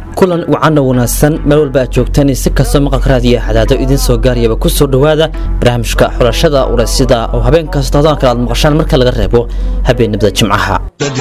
kulan wacanna wanaagsan meel walba aad joogtaan si kastoo maqalka raadiyo hadaado idiin soo gaarayaba ku soo dhowaada barnaamijka xulashada uraysida oo habeen kasta hadaan kale aad maqashaan marka laga reebo habeenimada jimcaha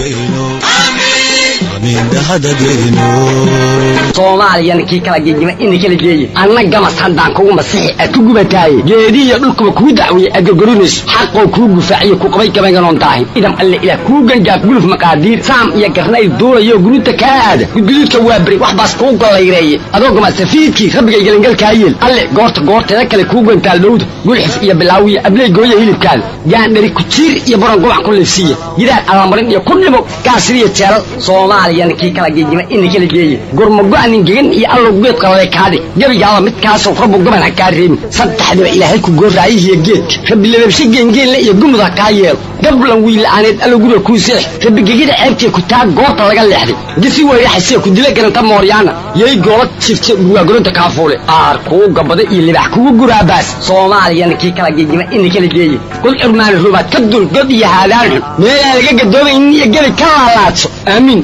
soomaaliyana kii kala gegima ina kala geeye anna gamas haddaan kugu masixi aad ku gubataaye geedihiyo dhulkuba kuu dacweeye aad gorgorinayso xaqoo kuu gufaaciyo ku qabay gabaynganoon daahin idam alle ilaah kuu gangaaf guluf maqaadiir saam iyo garnayl duulayo guruuta kaa aada gudguduudka waa beri wax baas kuu gollayreeye adoo gamasafiidkii rabbigay gelangalkaa yeel alle goorta goorteeda kale kuu gantaal dhowda gulxif iyo bilaawiya abley gooya hilibkaada gaandhari kujiir iyo baron gubac ku liifsiiya gidaar alaamarin iyo ku dhimo gaasiriyo jeelal soomaaliyana kii kala gegima ina kala geeye gurmago-nin gegan iyo allow geedka lale kaadhig gebigaaba midkaasoo rabbu gaban ha kaa reebin saddexdiba ilaahay ku gooraayihiyo geedka rabbi lababshe geengeenle iyo gumud ha kaa yeelo gablan wiila'aaneed allow guriga kuu seex rabbi gegida ceebtee ku taa goorta laga leexday gisi weyraxasee ku dila garanta mooryaana yay goola jifte dhurwaagoronta kaafuule aar kuu gabada iyo libax kugu guraabaas soomaaliyana kii kala gegima ina kala geeye kul curmaani rubaad ka dul god iyo haadaan xun meelaan laga gadoomaynin iyo gebi ka laalaadso aamiin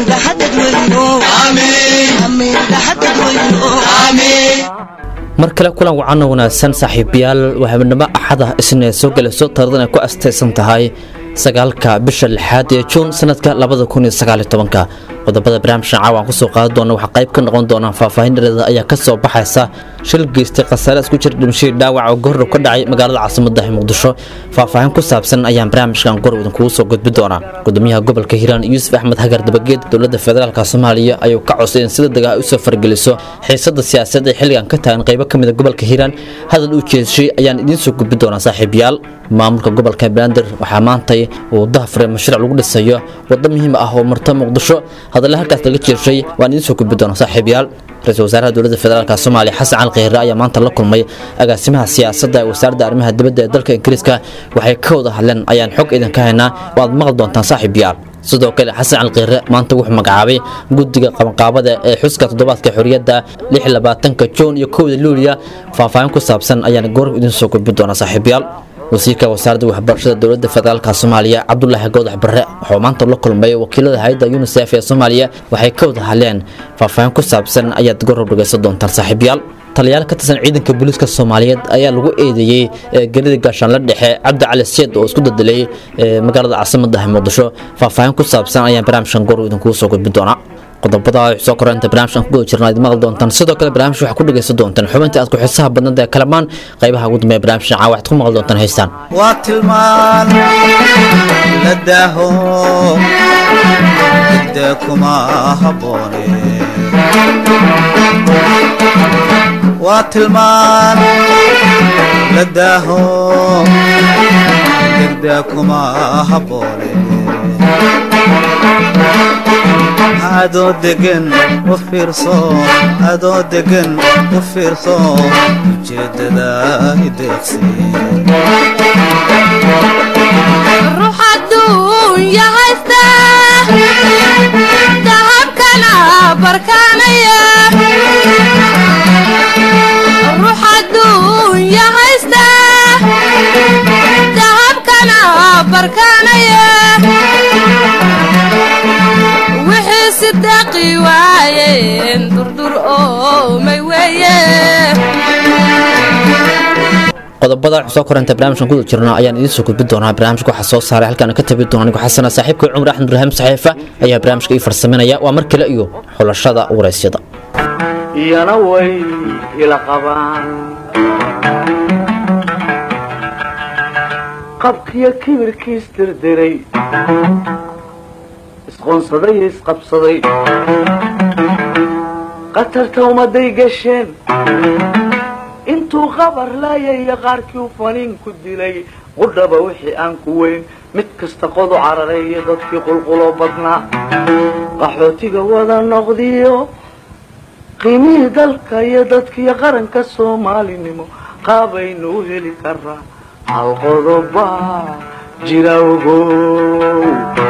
mar kale kulan wacanna wanaagsan saaxiibayaal waa habeenimo axada isna soo gelayso taarikhdan ay ku astaysan tahay sagaalka bisha lixaad ee juun sanadka labada kun iyo sagaaliyo tobanka qodobada barnaamijkan caawa aan kusoo qaadan doona waxaa qayb ka noqon doonaa faahfaahin dhareeda ayaa ka soo baxaysa shil geystay khasaare isku jira dhimashadii dhaawac oo goordhow ka dhacay magaalada caasimadda muqdisho faahfaahin ku saabsan ayaan barnaamijkan gor idinkugu soo gudbi doonaa gudoomiyaha gobolka hiiraan yuusuf axmed hagar dabageed dowladda federaalka soomaaliya ayuu ka codsaday in sida dagaa usoo fargeliso xiisada siyaasadeed ee xilligan ka tagan qaybo ka mida gobolka hiiraan hadal u jeeshay ayaan idiin soo gudbi doonaa saaxiibayaal maamulka gobolka banaadir waxaa maantay uu dahafuray mashruuc lagu dhisayo waddo muhiim ah oo marta muqdisho hadalla halkaas laga jeeshay waan idiin soo gudbi doonaa saaxiibayaal ra-iisul wasaaraha dowladda federaalk soomaaliya xasan cali kheyre ayaa maanta la kulmay agaasimaha siyaasadda ee wasaaradda arrimaha dibadda ee dalka ingiriiska waxay ka wada hadleen ayaan xog idinka haynaa waad maqli doontaan saaxiibayaal sidoo kale xasan cali kheyre maanta wuxuu magacaabay guddiga qabanqaabada ee xuska toddobaadka xorriyadda ka juun iyo kowda luuliya faahfaahin ku saabsan ayaan goor idiin soo gudbi doonaa saaxiibayaal wasiirka wasaaradda waxbarashada dowladda federaalk soomaaliya cabdulaahi goodax barre wuxuu maanta la kulmay wakiilada hay-adda unisef ee soomaaliya waxay ka wada hadleen faahfaahin ku saabsan ayaad gorob dhegaysan doontaan saaxiibayaal taliyaal ka tirsan ciidanka booliiska soomaaliyeed ayaa lagu eedeeyey gerida gaashaanla dhexe cabdi cali seed oo isku dadelay magaalada caasimadda muqdisho faahfaahin ku saabsan ayaan barnaamijkan goor idinkugu soo gudbi doonaa qodobada soo koreynta barnaamijkan ku guda jirna ad maqli doontaan sidoo kale barnaamij waxaa ku dhegaysan doontaan xubinta aad ku xiisaha badnada ee kalamaan qaybaha ugu dambeeya barnaamijkan caa waxaad ku maqli doontaan heystaan waa tilmaan la daaho hidda kuma habboone waa tilmaan la daaho degda kuma habboone adoo degan u fiirso adoo degan u fiirso ujeeddada ideeqsi ruux adduunya haysta dahabkana barkaanaya ruux adduunya haysta dahabkana barkaanaya wixii sidaqi waayeen durdur oomay weeye qodobada soo koranta barnaamijkan guda jirna ayaan idiin soo gudbin doonaa barnaamijka waxaa soo saaray halkaan ka tabi doona anigu xasana saaxiibka cumar axmed ibraahim saxiifa ayaa barnaamijka ii farsaminaya waa mar kale iyo xulashada waraysyada iyana way ila qabaan qabkiyo kibirkiis dirdiray isqoonsaday iyo isqabsaday qatarta ummaday gasheen intuu qabar laayaya qaarkii u faniin ku dilay qudhaba wixii aan ku weyn mid kasta qodu cararay iyo dadkii qulquloo badnaa qaxootiga wada noqdiyo qiimihii dalka iyo dadkiiyo qaranka soomaalinimo qaabaynu u heli karaa hal qodobaa jira ogow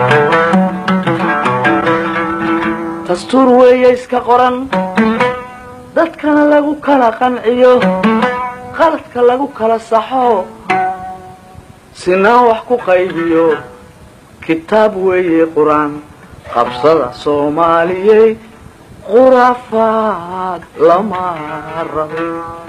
dastuur weeye iska qoran dadkana lagu kala qanciyo qaladka lagu kala saxo sinaan wax ku qaybiyo kitaab weeye qur-aan qabsada soomaaliyey khuraafaad lama rabe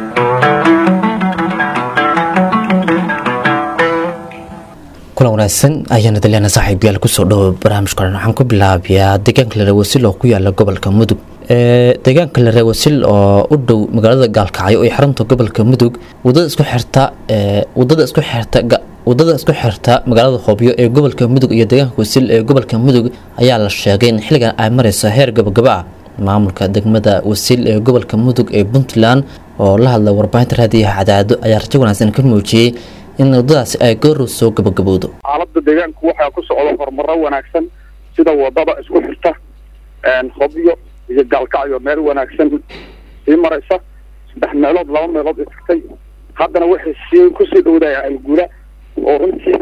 kulan wanaagsan ayaana daliana saaxiibyaal kusoo dhawo barnaamijka oran waxaan ku bilaabayaa deegaanka lare wasil oo ku yaala gobolka mudug deegaanka lare wasil oo u dhow magaalada gaalkacyo ee xarunta gobolka mudug wadada isku xirta wadada isku xirta wadada isku xirta magaalada hoobyo ee gobolka mudug iyo deegaanka wasil ee gobolka mudug ayaa la sheegay in xilligan ay mareyso heer gabagaba ah maamulka degmada wasil ee gobolka mudug ee puntland oo la hadla warbaahinta raadiyaha cadaado ayaa rajo wanaagsan ka muujiyey in wadadaasi ay goorow soo gabagabowdo xaaladda deegaanku waxaa ku socda horumaro wanaagsan sida wadada isku xirta hobyo iyo gaalkacyo meel wanaagsan sii maraysa saddex meelood laba meelood ay tagtay haddana waxay sii kusii dhowdahay algula oo runtii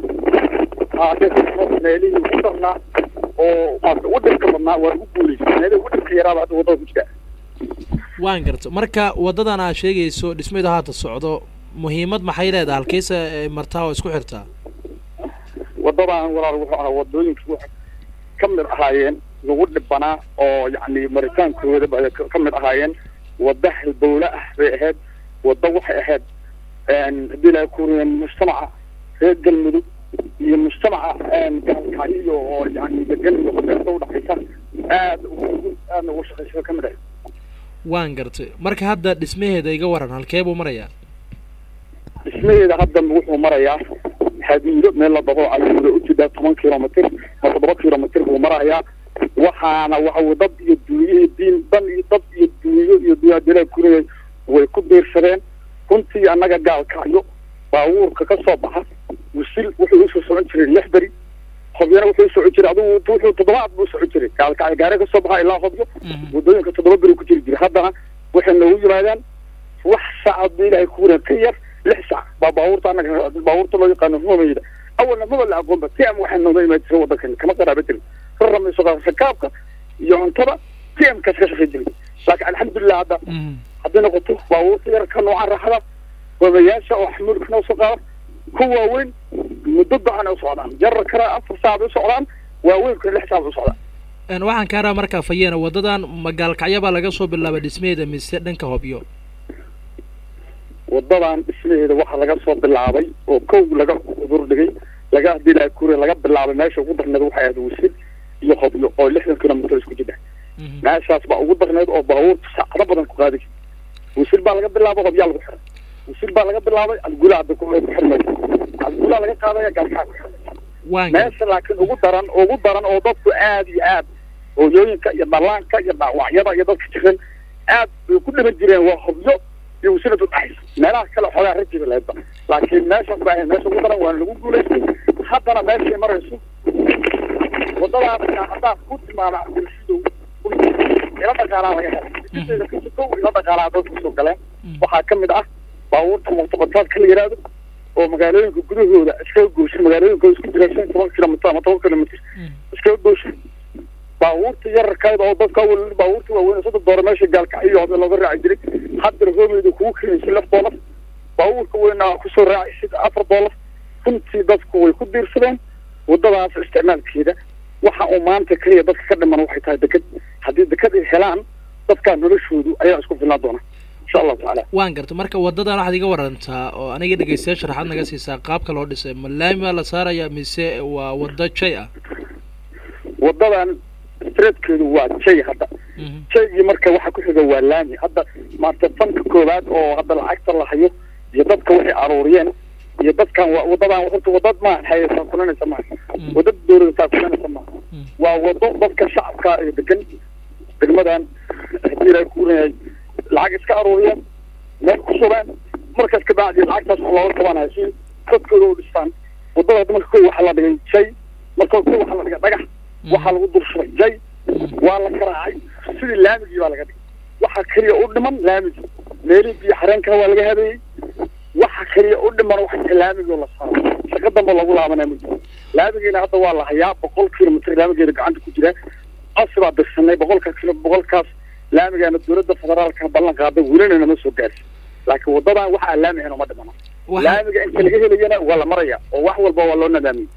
meelihii ugu darnaa oo maarata u dhibka badnaa waa ugu guulaysa meelihii ugu dhibka yaraaba hadda wadada ku jira waan garta marka wadadan aad sheegayso dhismaydu haata socdo muhiimad maxay leedahay halkeysa martaa oo isku xirtaa wadadan walaal wuxuu ahaa wadooyinka wax ka mid ahaayeen lagu dhibanaa oo yacni maritaankooda ba ka mid ahaayeen wada halbowle ah bay ahayd wada waxay ahayd haddii ilahay kuuriyeen mujtamaca reer galmudug iyo mujtamaca gaalkacyo oo yani degan iyo qabeerta udhaxaysa aad aadna ugu shaqaysa ka mid ahayd waan gartay marka hadda dhismaheeda iga waran halkee buu marayaa dhismaheeda hadda wuxuu marayaa hadiiro meel la dabo ayuuda u jidaa toban kilomitr ma toddoba kilomitr buu marayaa waxaana waxa dad iyo duunyo iyo diin dan iyo dad iyo duunyo iyo duyaadila kuriyay way ku biirsadeen runtii annaga gaalkacyo baabuurka ka soo baxa wisil wuxuu usoo socon jiray lix beri hobyana wuxuu usocon jiray adigu wuxuu toddobaad buu usocon jiray gaalkacyo gaari ka soo baxa ilaa hobyo wadooyinka toddoba beri ku jiri jiray haddana waxay noogu yimaadaan wax saacad ba ilaahay kuwina ka yar lix saac baa baabuurta anaga baabuurta loo yaqaano humayda awalna maba la aqoonba tiam waxay nooga imaan jiray wadankan kama qaraaba jirin raramayso rakaabka iyo cuntada tiamkaas ka shaqay jiray laakiin alxamdulilah hadda hadday noqoto baabuurta yarka noocan raaxada wadayaasha oo xamuulka noo soo qaada ku waaweyn muddo go-an ay u socdaan jarar kale afar saac u socdaan waaweynka lix saac u socdaan waxaan kaa rabaa markaa fayeena wadadan magaalkacyo baa laga soo bilaabay dhismaheeda mise dhanka hobyo wadadan dhismaheeda waxaa laga soo bilaabay oo kow laga udur dhigay laga hadii ilahay kuure laga bilaabay meesha ugu darneed waxay ahayd wisil iyo hobyo oo lixdan kilomitr isku jira meeshaas baa ugu darneed oo baabuurta saacado badan ku qaadi jirta wisil baa laga bilaabay hobyaa lagu xiray wisil baa laga bilaabay algula hadda ku xirmaysa algula laga qaadaya gaalkaa ku xiray meesha laakiin ugu daran ugu daran oo dadku aad iyo aad hooyooyinka iyo dhallaanka iyo dhaawacyada iyo dadka jiran aad bay ku dhiman jireen waa hobyo iyo wasilad udhaxaysa meelaha kale xoogaa rajiba lahaydba laakiin meeshaas baa ahayd meesha ugu daran waana lagu guulaystay haddana meeshay marayso wadadaas haddaa ku tilmaama cabdilshidow ila dhaqaalaa laga helay kasikow ila dhaqaalaa dadku soo galeen waxaa ka mid ah baabuurta muqtabataadka la yidhaahdo oo magaalooyinka gudahooda iskaga gooshin magaalooyinkooda isku jira shan toban kilomitr ama toban kilomitr iskaga gooshin baabuurta yararkaada oo dadka awal baabuurta waaweyn soddon doora meesha gaalkacyo hode looga raaci jiray haddana hoomeyda kugu keenaysa lix doolar baabuurka weynaa kusoo raacaysid afar doolar runtii dadku way ku diirsadeen wadadaas isticmaalkeeda waxa uu maanta keliya dadka ka dhiman waxay tahay deked haddii deked ay helaan dadkaa noloshoodu ayaa isku filnaan doona insha allahu tacaala waan garta marka wadadan waxaad iga warantaa oo aniga dhegeystayaal sharaxaad naga siisaa qaabka loo dhisay ma laami baa la saaraya mise waa wado jay ah wadadan streetkeedu waa jay hadda jaygii marka waxa ku xiga waa laami hadda maarta fanka koowaad oo hadda lacagta la hayo iyo dadka waxay aruuriyeen iyo dadkan waa wadadan horta wadad maaha haysaa kulanaysa maaha wadad dowladtaa kulanaysa maaha waa wado dadka shacabka ee degan degmadan hadii ilaahay kuuleyahay lacag iska aruuriyeen meel ku shubeen markaas kabacdi lacagtaas wax looga qabanayo si dadkooda u dhistaan wadada hadda marka kow waxaa la dhigay jay marka kow waxaa la dhigay dhagax waxaa lagu dul shubay jay waa la karaacay sidii laamigii baa laga dhigay waxaa keliya u dhiman laamigii meelihii biyo xareenka waa laga habeeyey waxa keliya u dhiman waxa laamigoo la saaro shaqo dambe lagu laabanaa ma jiro laamigeena hadda waa la hayaa boqol kilomitr laamigeena gacanta ku jira asi baa dirsanay boqolkaas kilo boqolkaas laamigaana dowladda federaalka ballan qaaday welina nama soo gaarsi laakiin wadadan waxa aan laamihayn uma dhimana laamiga inta laga helayana waa la maraya oo wax walba waa loo nadaamiyey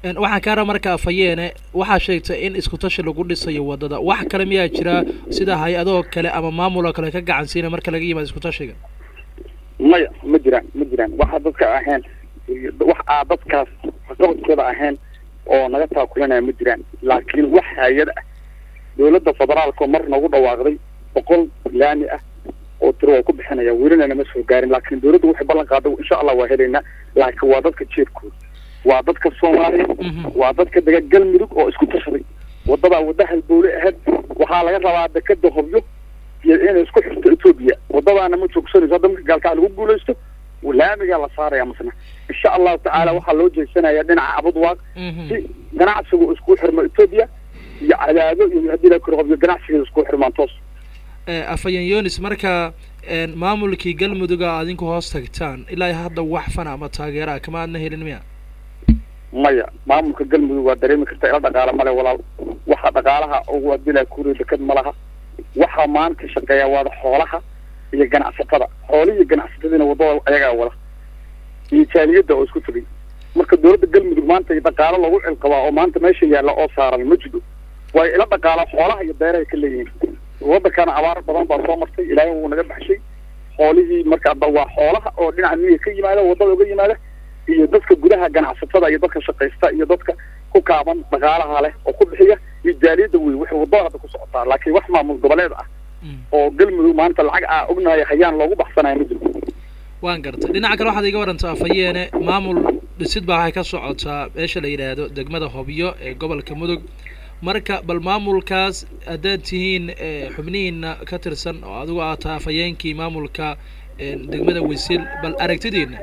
Een, waxaan kaa raba marka afayeene waxaa sheegtay in isku tashi lagu dhisayo wadada wax kale miyaa jira sida hay-adoo kale ama maamuloo kale ka gacan siina marka laga yimaado isku tashiga maya ma jiraan ma jiraan waxa dadka ahayn wax aa dadkaas waxqabadkooda ahayn oo naga taakulanaya ma jiraan laakiin wax hay-ad ah dowladda federaalka oo mar nagu dhawaaqday boqol laami ah oo tiro waa ku bixinaya welina nama soo gaarin laakiin dowladda waxay ballan qaaday insha allah waa helaynaa laakiin waa dadka jeedkooda waa dadka soomaaliya waa dadka dega galmudug oo isku tashaday wadadaa wadda halbowle ahayd waxaa laga rabaa dekeda hobyo iyo inay isku xirto etoobiya wadadaana ma joogsanayso hadda marka gaalkaa lagu guulaysto laamigaa la saaraya masna insha allahu tacaala waxaa loo jeesanaya dhinaca abudwaaq si ganacsigu isku xirmo etoobiya iyo cadaado iyo haddii la koro hobyo ganacsigeeda isku xirmaan toos Ee, afhayeen yonis marka een, maamulkii galmuduga aad idinku hoos tagtaan ilaa iyo hadda wax fana ama taageera kama aadna helin miya maya maamulka galmudug waa dareemi karta ila dhaqaale male walaal waxa dhaqaalaha ugu adila kuriya deked ma laha waxaa maanta shaqeeya waada xoolaha iyo ganacsatada xoolihi iyo ganacsatadiina wadada ayagaa wada iyo jaaliyadda oo isku tegay marka dowladda galmudug maanta dhaqaalo lagu cilqabaa oo maanta meesha yaalla oo saaran ma jiro way ila dhaqaala xoolaha iyo beerahay ka leeyihiin waddankana abaar badan baa soo martay ilaahay wuu naga baxshay xoolihii marka hadda waa xoolaha oo dhinaca miyiga ka yimaada waddada uga yimaada iyo dadka gudaha ganacsatada iyo dadka shaqaysta iyo dadka ku kaaban dhaqaalaha leh oo ku bixiya iyo jaaliyadda wey waxay waddada hadda ku socotaa laakiin wax maamul goboleed ah oo galmudug maanta lacag ah ognahay hayaan loogu baxsanaya ma jiro waan gartay dhinaca kale waxaad iga warantaa afayeene maamul dhisid baa waxay ka socotaa meesha la yidhaahdo degmada hobyo ee gobolka mudug marka bal maamulkaas haddaad tihiin ee, xubnihiina ka tirsan oo adigu aad tahay afhayeenkii maamulka een, degmada wisil bal aragtidiina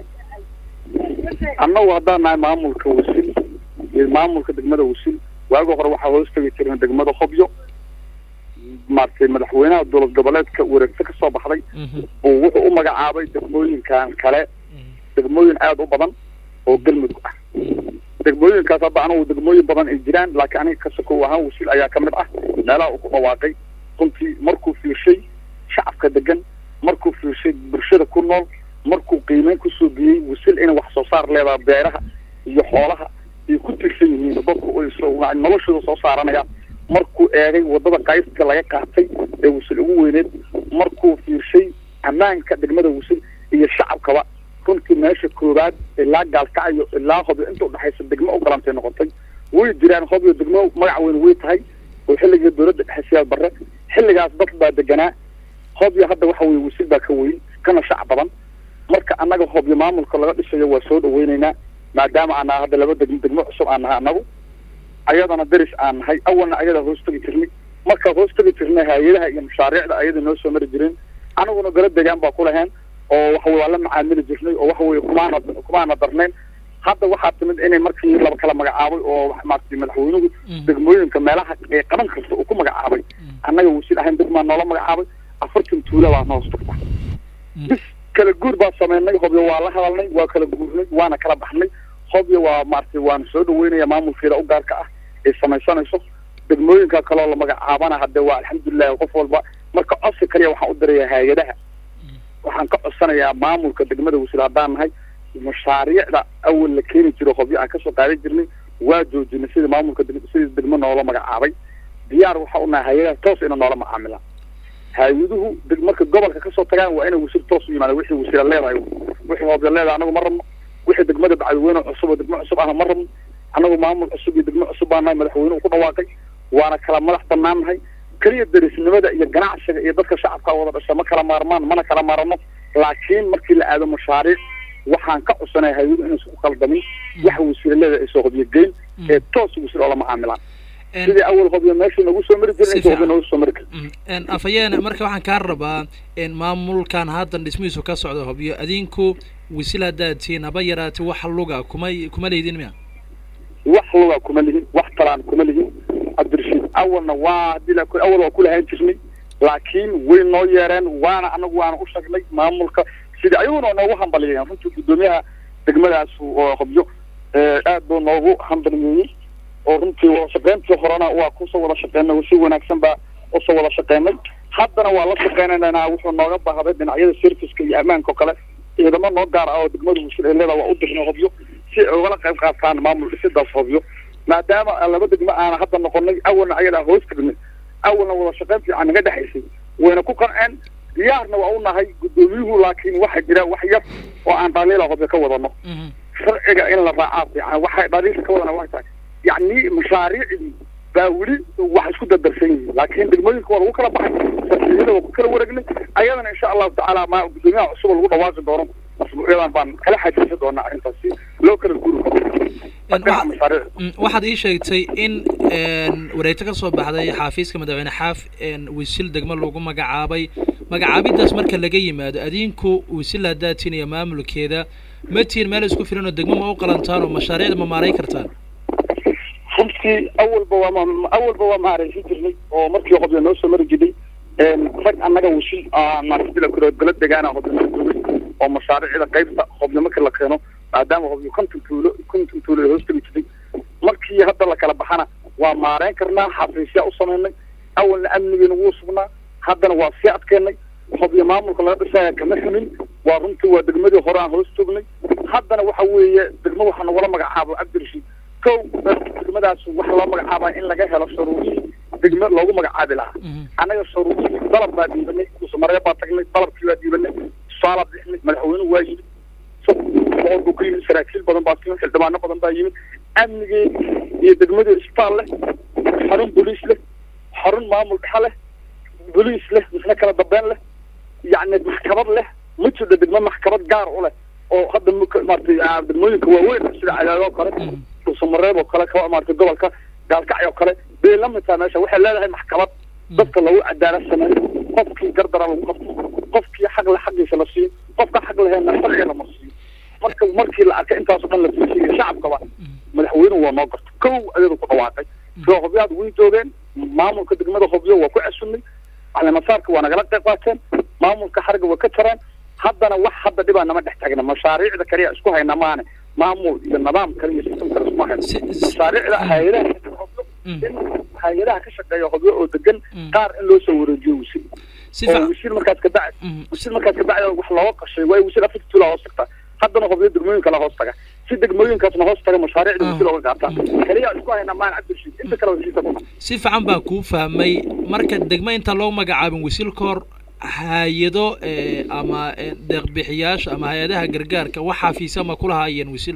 annagu haddaan nahay maamulka wasil iyo maamulka degmada wasil waagi hore waxaa hoos tegi jireen degmada hobyo maaragtay madaxweynaha dowlad goboleedka wareegto ka soo baxday uu wuxuu u magacaabay degmooyinkan kale degmooyin aada u badan oo galmudug ah degmooyinkaas hadda anagu degmooyin badan ay jiraan laakiin aniga kasakow ahaan wasil ayaa ka mid ah meelaha uu ku dhawaaqay runtii markuu fiirshay shacabka degan markuu fiirshay bulshada ku nool markuu qiimeyn kusoo biyey wasil inay wax soo saar leedahay beeraha iyo xoolaha ay ku tirsan yihiin dadku ay soo noloshooda soo saaranayaan markuu eegay wadada qaybta laga qaatay ee wasil ugu weyneed markuu fiirshay ammaanka degmada wasil iyo shacabkaba runtii meesha koowaad ilaa gaalkacayo ilaa hobyo inta udhexaysa degmo u galantay noqotay way jiraan hobyo degmo magac weyn way tahay oo xilligii dowladda dhexe siyaad barre xilligaas dad baa deganaa hobyo hadda waxa weye wasil baa ka weyn kana shacab badan marka annaga hobyo maamulka laga dhisayo waa soo dhaweyneynaa maadaama aan nahay hadda laba degmo degmo cusub aan nahay annagu ayadana deris aan nahay awalna ayada hoos tegi jirnay marka hoos tegi jirnay hay-adaha iyo mashaariicda ayada noo soo mari jireen anaguna gala degaan baa ku laheen oo waxa weye waa la macaamili jirnay oo waxa weye kumaana kumaana darnayn hadda waxaa timid inay markii laba kala magacaabay oo wax maaragtay madaxweynuhu degmooyinka meelaha ay qaban karta uu ku magacaabay annaga wasil ahayn degmaa noola magacaabay afartan tuula baa noos tagta bis kala guur baa sameynay hobyo waa la hadalnay waa kala guurnay waana kala baxnay hobyo waa maaragtay waana soo dhaweynaya maamulkeeda u gaarka ah ay samaysanayso degmooyinka kaloo la magacaabana hadde waa alxamdulilahi qof walba marka codsi kaliya waxaan u diraya hay-adaha waxaan ka codsanayaa maamulka degmada wasil haddaan nahay mashaariicda awal la keeni jiro hobyo aan kasoo qaadan jirnay waa joojinay sida maamulka deg- sida degmo noola magacaabay diyaar waxa u nahay hay-adaha toos ina noola macaamilaan hay-aduhu deg- marka gobolka kasoo tagaan waa inay wasil toos u yimaadaan wixii wasila leedahay wixii hobyo leedahay anagu ma rabno wixii degmada bacdiweyne cusub oo degmo cusub ahna ma rabno anagu maamul cusub iyo degmo cusub baa nahay madaxweynuhu ku dhawaaqay waana kala madax banaan nahay keliya derisnimada iyo ganacsiga iyo dadka shacabka wada dhasha ma kala maarmaan mana kala maarano laakiin markii la aado mashaariic waxaan ka codsanaya hay-adu inaysan ku qaldamin waxa wasiilaleeda ay soo hobyo geyn ee toos wasil oo la macaamilaan sidii awal hobyo meesha nagu soo mari jirin Si inta hobyo fiican. nagu soo mari karin Een, afhayeene marka waxaan kaa rabaa in maamulkan haddan dhismihiisu ka socda hobyo adinku wisil haddaad tihiin haba yaraatee wax luga kuma kuma leydin miya wax lugaa kuma lihin wax talaan kuma lihin cabdirashiid awalna waa hadii la awal waa kulahaan jirnay laakiin way noo yeereen waana anagu waana u sheegnay maamulka sidii ayaguna noogu hambaliyeen runtii guddoomiyaha degmadaas oo hobyo ee, aad buu noogu hambaliyeeyey oo runtii wada shaqeyntii horena waa kusoo wada shaqeynay si wanaagsan baa usoo wada shaqeynay haddana waa la shaqeynaynaa wuxuu nooga baahday dhinacyada serviceka iyo ammaanka oo kale ciidamo noo gaar ah oo degmada wasil ee leeda waa u dirnay hobyo si ay ugala qayb qaataan maamul dhisidaas hobyo maadaama aan laba degmo aana hadda noqonay awalna ayadaa hoos tagnay awalna wada shaqayn fiican naga dhexaysay wayna ku qanceen diyaarna waa u nahay guddoomiyuhu laakiin waxaa jira wax yar oo aan dhaliila hobyo ka wadano sharciga in la raacaa fiican waxay dhaliilka ka wadana waxay tahay yacni mashaariicdii baa weli wax isku dardarsan yihiin laakiin degmooyinka waa lagu kala baxay sarfiyada waa ku kala wareegnay ayadana insha allahu tacaala ma guddoomiyaha cusub oo lagu dhawaaqi doono masbuucyadan baan kala xajiisan doonaa arrintaas si loo kala guri dhinaca mashaariicda Mm, waxaad ii sheegtay in een, wareegto ka soo baxday xaafiiska madaxweyne xaaf een, wisil degmo lagu magacaabay magacaabidaas marka laga yimaado adinku wisil haddaad tihin iyo maamulkeeda ma tihin meel isku filan oo degmo ma u qalantaan oo mashaariicda ma maaray kartaan runtii awalba waa ma- awalba waa maaraysan jirnay oo markii qobya noo soo mari jirnay rag annaga washil maaragtida kale gala degaana hobyo noo joogay oo mashaariicda qaybta hobyo markii la keeno maadaama hobyo konton tuulo konton tuulo ay hoos tegi jirtay markii hadda la kala baxana waa maareyn karnaa xafiisyaa u samaynay awalna amnigeena wuu sugnaa haddana waa sii adkeennay hobyo maamulka laga dhisaya kama xumin waa runtii waa degmadii hore aan hoos joognay haddana waxa weeye degmo waxaa nagula magacaabo cabdirashiid kow degmadaas waxa loo magacaabaa in laga helo sharuudihii degmo loogu magacaabi lahaa annaga sharuudihii dalab baa dhiibanay kusamaree baa tagnay dalabkii baa dhiibanay tusaala bixinay madaxweynuhu waa yimid boqol buu ka yimid saraakiil badan baa timid xildhibaano badan baa yimid amnigeedi iyo degmadii isbitaal leh xarun boliis leh xarun maamul dhexe leh boliis leh misna kala dambeyn leh yacni maxkamad leh ma jirto degmo maxkamad gaar u leh oo hadda mk- maaragtay ah, degmooyinka waaweyn sida cadaado oo kale dhuusamareeb oo kale ka maaragtay gobolka gaalkacyo oo kale bay la mid tahay meesha waxay leedahay maxkamad dadka lagu cadaalad sameeyo qofkii gardara lagu qabto qofkii xaq le xaqiisa la siiyo qofka xaq leheenna sharciga la marsiiyo marka markii la arkay intaasoo dhan la fiisiyo shacabkaba madaxweynuhu waa noo garta kow ayadu ku dhawaaqay soo hobyaad way joogeen maamulka degmada hobyo waa ku casunnay caleemasaarka waa nagala qayb qaateen maamulka xarga waa ka jareen haddana wax hadda dhibaa nama dhex taagna mashaariicda kaliya isku hayna maane maamul iyo nidaam kale iyo sistem kale isma hayno Si- si- mashaariicda hay-adaha hobyo in hay-adaha ka shaqeeya hobyo oo degan qaar in loo soo wareejiyo wisil si oo fiican wisil markaas ka bacdi Mhm. wisil markaas ka bacdi wax looga qashay waayo wisil afarta tuula hoos tagta haddana hobyo degmooyin kale hoos taga si degmooyinkaasna hoos taga mashaariicda wisil ooga gaarta kaliya isku hayna maan cabdirashiid inta kale waa siisa si fiican baan kuu fahmay marka degmo intaan loo magacaabin wisil ka hor hay-ado eh, ama eh, deeqbixiyaasha ama hay-adaha gargaarka wax xafiisya ma kulahaayeen wisil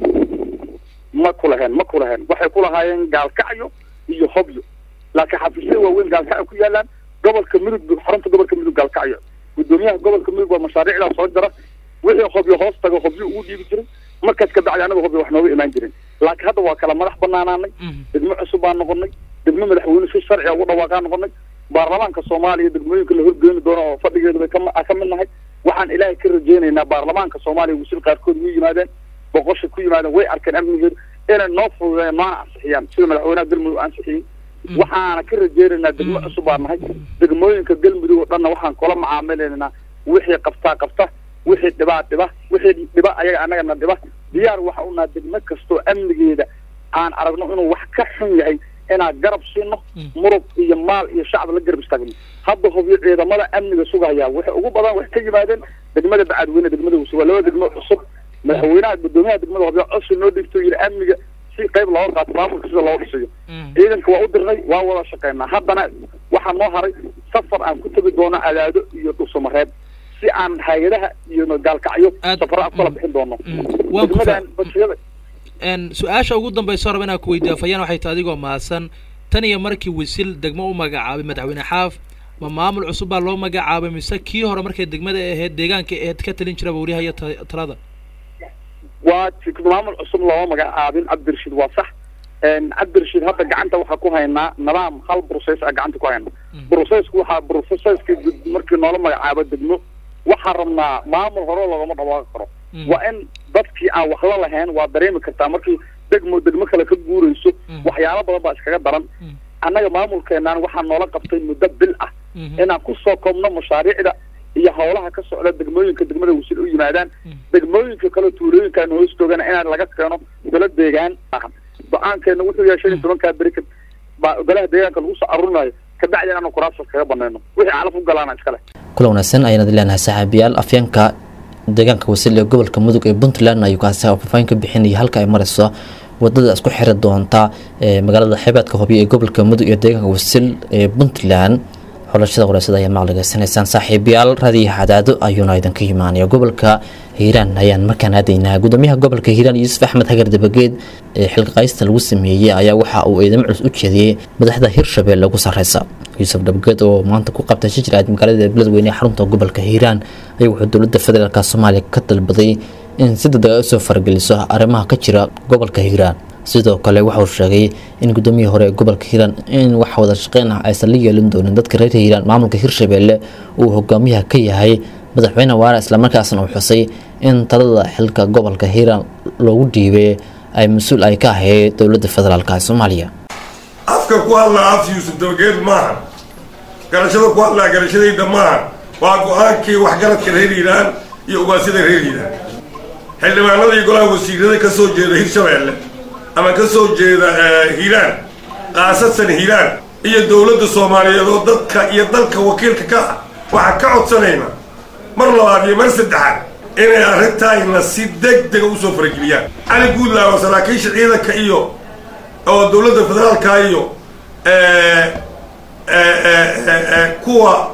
ma kulaheen ma kulaheen waxay ku lahaayeen gaalkacyo iyo hobyo laakiin xafiisyada waaweyn gaalkacyo ku yaalaan gobolka midug bu- xarunta gobolka midug gaalkacyo gudoomiyaha gobolka midug waa mashaariicdaa soo jara wixii hobyo hoos tago hobyo ugu dhiibi jiray markaas ka bacdi anaga hobyo wax nooga imaan jirin laakiin hadda waa kala madax banaanaanay degmo cusub baan noqonay degmo madaxweyne si sharciga ugu dhawaaqaan noqonay baarlamaanka soomaaliya degmooyinka la horgeeni doono oo fadhigeeda bay kama- ka mid nahay waxaan ilaahay ka rajeynaynaa baarlamaanka soomaaliya wisil qaarkood way yimaadeen boqosha ku yimaadeen way arkeen amnigeeda inay noo fududeeyaan noona ansixiyaan sida madaxweynaha galmudug ansixiyey waxaana ka rajeynaynaa degmo cusub baan nahay degmooyinka galmudug oo dhanna waxaan kula macaamilaynaa wixii qabtaa qabta wixii dhibaa dhiba wixii dhiba ayaga annagana dhiba diyaar waxa u naha degmo kastoo amnigeeda aan aragno inuu wax ka xun yahay inaan garab siino murug iyo maal iyo shacab la garab istaagno hadda hubyo ciidamada amniga sugaya waxay ugu badan waxay ka yimaadeen degmada bacadweyne degmada wuse waa laba degmo cusub madaxweynaha gudoomiyaha degmada hubyo cosi noo dhigto yidhi amniga si qayb looga qaato maamulka sida loo dhisayo ciidanka waa u dirnay waa wada shaqeynaa haddana waxaa noo haray safar aan ku tegi doono adaado iyo dhuusamareeb si aan hay-adaha iyo gaalkacyo Aad- safaro aan kula bixin doono waan ku fa- degmadan bajiyada n su-aasha ugu dambaysa raba inaan ku weydiiyo afayaan waxay tahay adigoo mahadsan tan iyo markii wisil degmo u magacaabay madaxweyne xaaf ma maamul cusub baa loo magacaabay mise kii hore markay degmada ahayd deegaanka ahayd ka talin jiraba wariyaha ta- talada waa ti- maamul cusub looma magacaabin cabdirashiid waa sax Een, cabdirashiid hadda gacanta waxaa ku haynaa nidaam hal process a gacanta ku haynaa processku waxaa processka gud- markii noola magacaabo degmo waxaa rabnaa maamul hore loogama dhawaaqi karo Mm. waa in dadkii aan wax la lahayn waa dareemi kartaa markii degmo degmo kale ka guurayso Mm. waxyaalo badan baa iskaga daran Mm. annaga maamulkeenaan waxaa noola qabtay muddo bil ah Mhm. inaan kusoo koobno mashaariicda iyo howlaha ka socda degmooyinka degmada wasil u yimaadaan Mm. degmooyinka kale tuulooyinkaan hoos joogana inaan laga keeno golo deegaan ahan go-aankeena wuxuu yahay shan iyo tobankaa beri ka baa golaha deegaanka lagu soo aruurinayo kabacdi inaanu kuraasas kaga banayno wixii calaf u galaana iskale kula wanaagsan ayaanad leenahay saaxiibayaal afyeenka deegaanka wasil ee gobolka mudug ee puntland ayuu kaasi faahfaahin ka bixinaya halka ay mareyso wadada isku xiri doonta ee magaalada xeebeedka hobyo ee gobolka mudug iyo deegaanka wasil ee puntland xulashada qoreysada ayaa maqligeysanaysaan saaxiibayaal raadiyo xadaado ayuuna idinka imaanaya gobolka hiiraan ayaan markaan aadaynaa gudoomiyaha gobolka hiiraan yuusuf axmed hagar dabageed ee xilqaqaysta lagu sameeyey ayaa waxa uu eedamo culus u jeediyey madaxda hirshabelle ugu sarreysa yuusuf dabageed oo maanta ku qabtay shijir aad magaalada beledweyne ee xarunta gobolka hiiraan ayaa wuxuu dowladda federaalk soomaaliya ka dalbaday in si degdeg ay usoo farageliso arrimaha ka jira gobolka hiiraan sidoo kale waxauu sheegay in gudoomiyihii hore ee gobolka hiiraan in wax wada shaqeyn ah aysan la yeelin doonin dadka reer hiiraan maamulka hirshabelle uu hogaamiyaha ka yahay madaxweyne waara islamarkaasna uu xusay in talada xilka gobolka hiiraan loogu dhiibay ay mas-uul ay ka ahayd dowladda federaalk ee soomaaliya afka ku hadlaa af yuusuf dabageed maaha garashada ku hadlaa garashadayda maaha waa go-aankii waxgaradka reer hiiraan iyo ugaasida reer hiiraan xildhibaanada iyo golaha wasiirada ka soo jeeda hirshabelle ama ka soo jeeda hiiraan khaasatan hiiraan iyo dowladda soomaaliyeed oo dadka iyo dalka wakiilka ka ah waxaan ka codsanaynaa mar labaad iyo mar saddexaad inay arrintayna si deg dega usoo farageliyaan cali guudlaawa saraakiisha ciidanka iyo oo dowladda federaalka iyo kuwa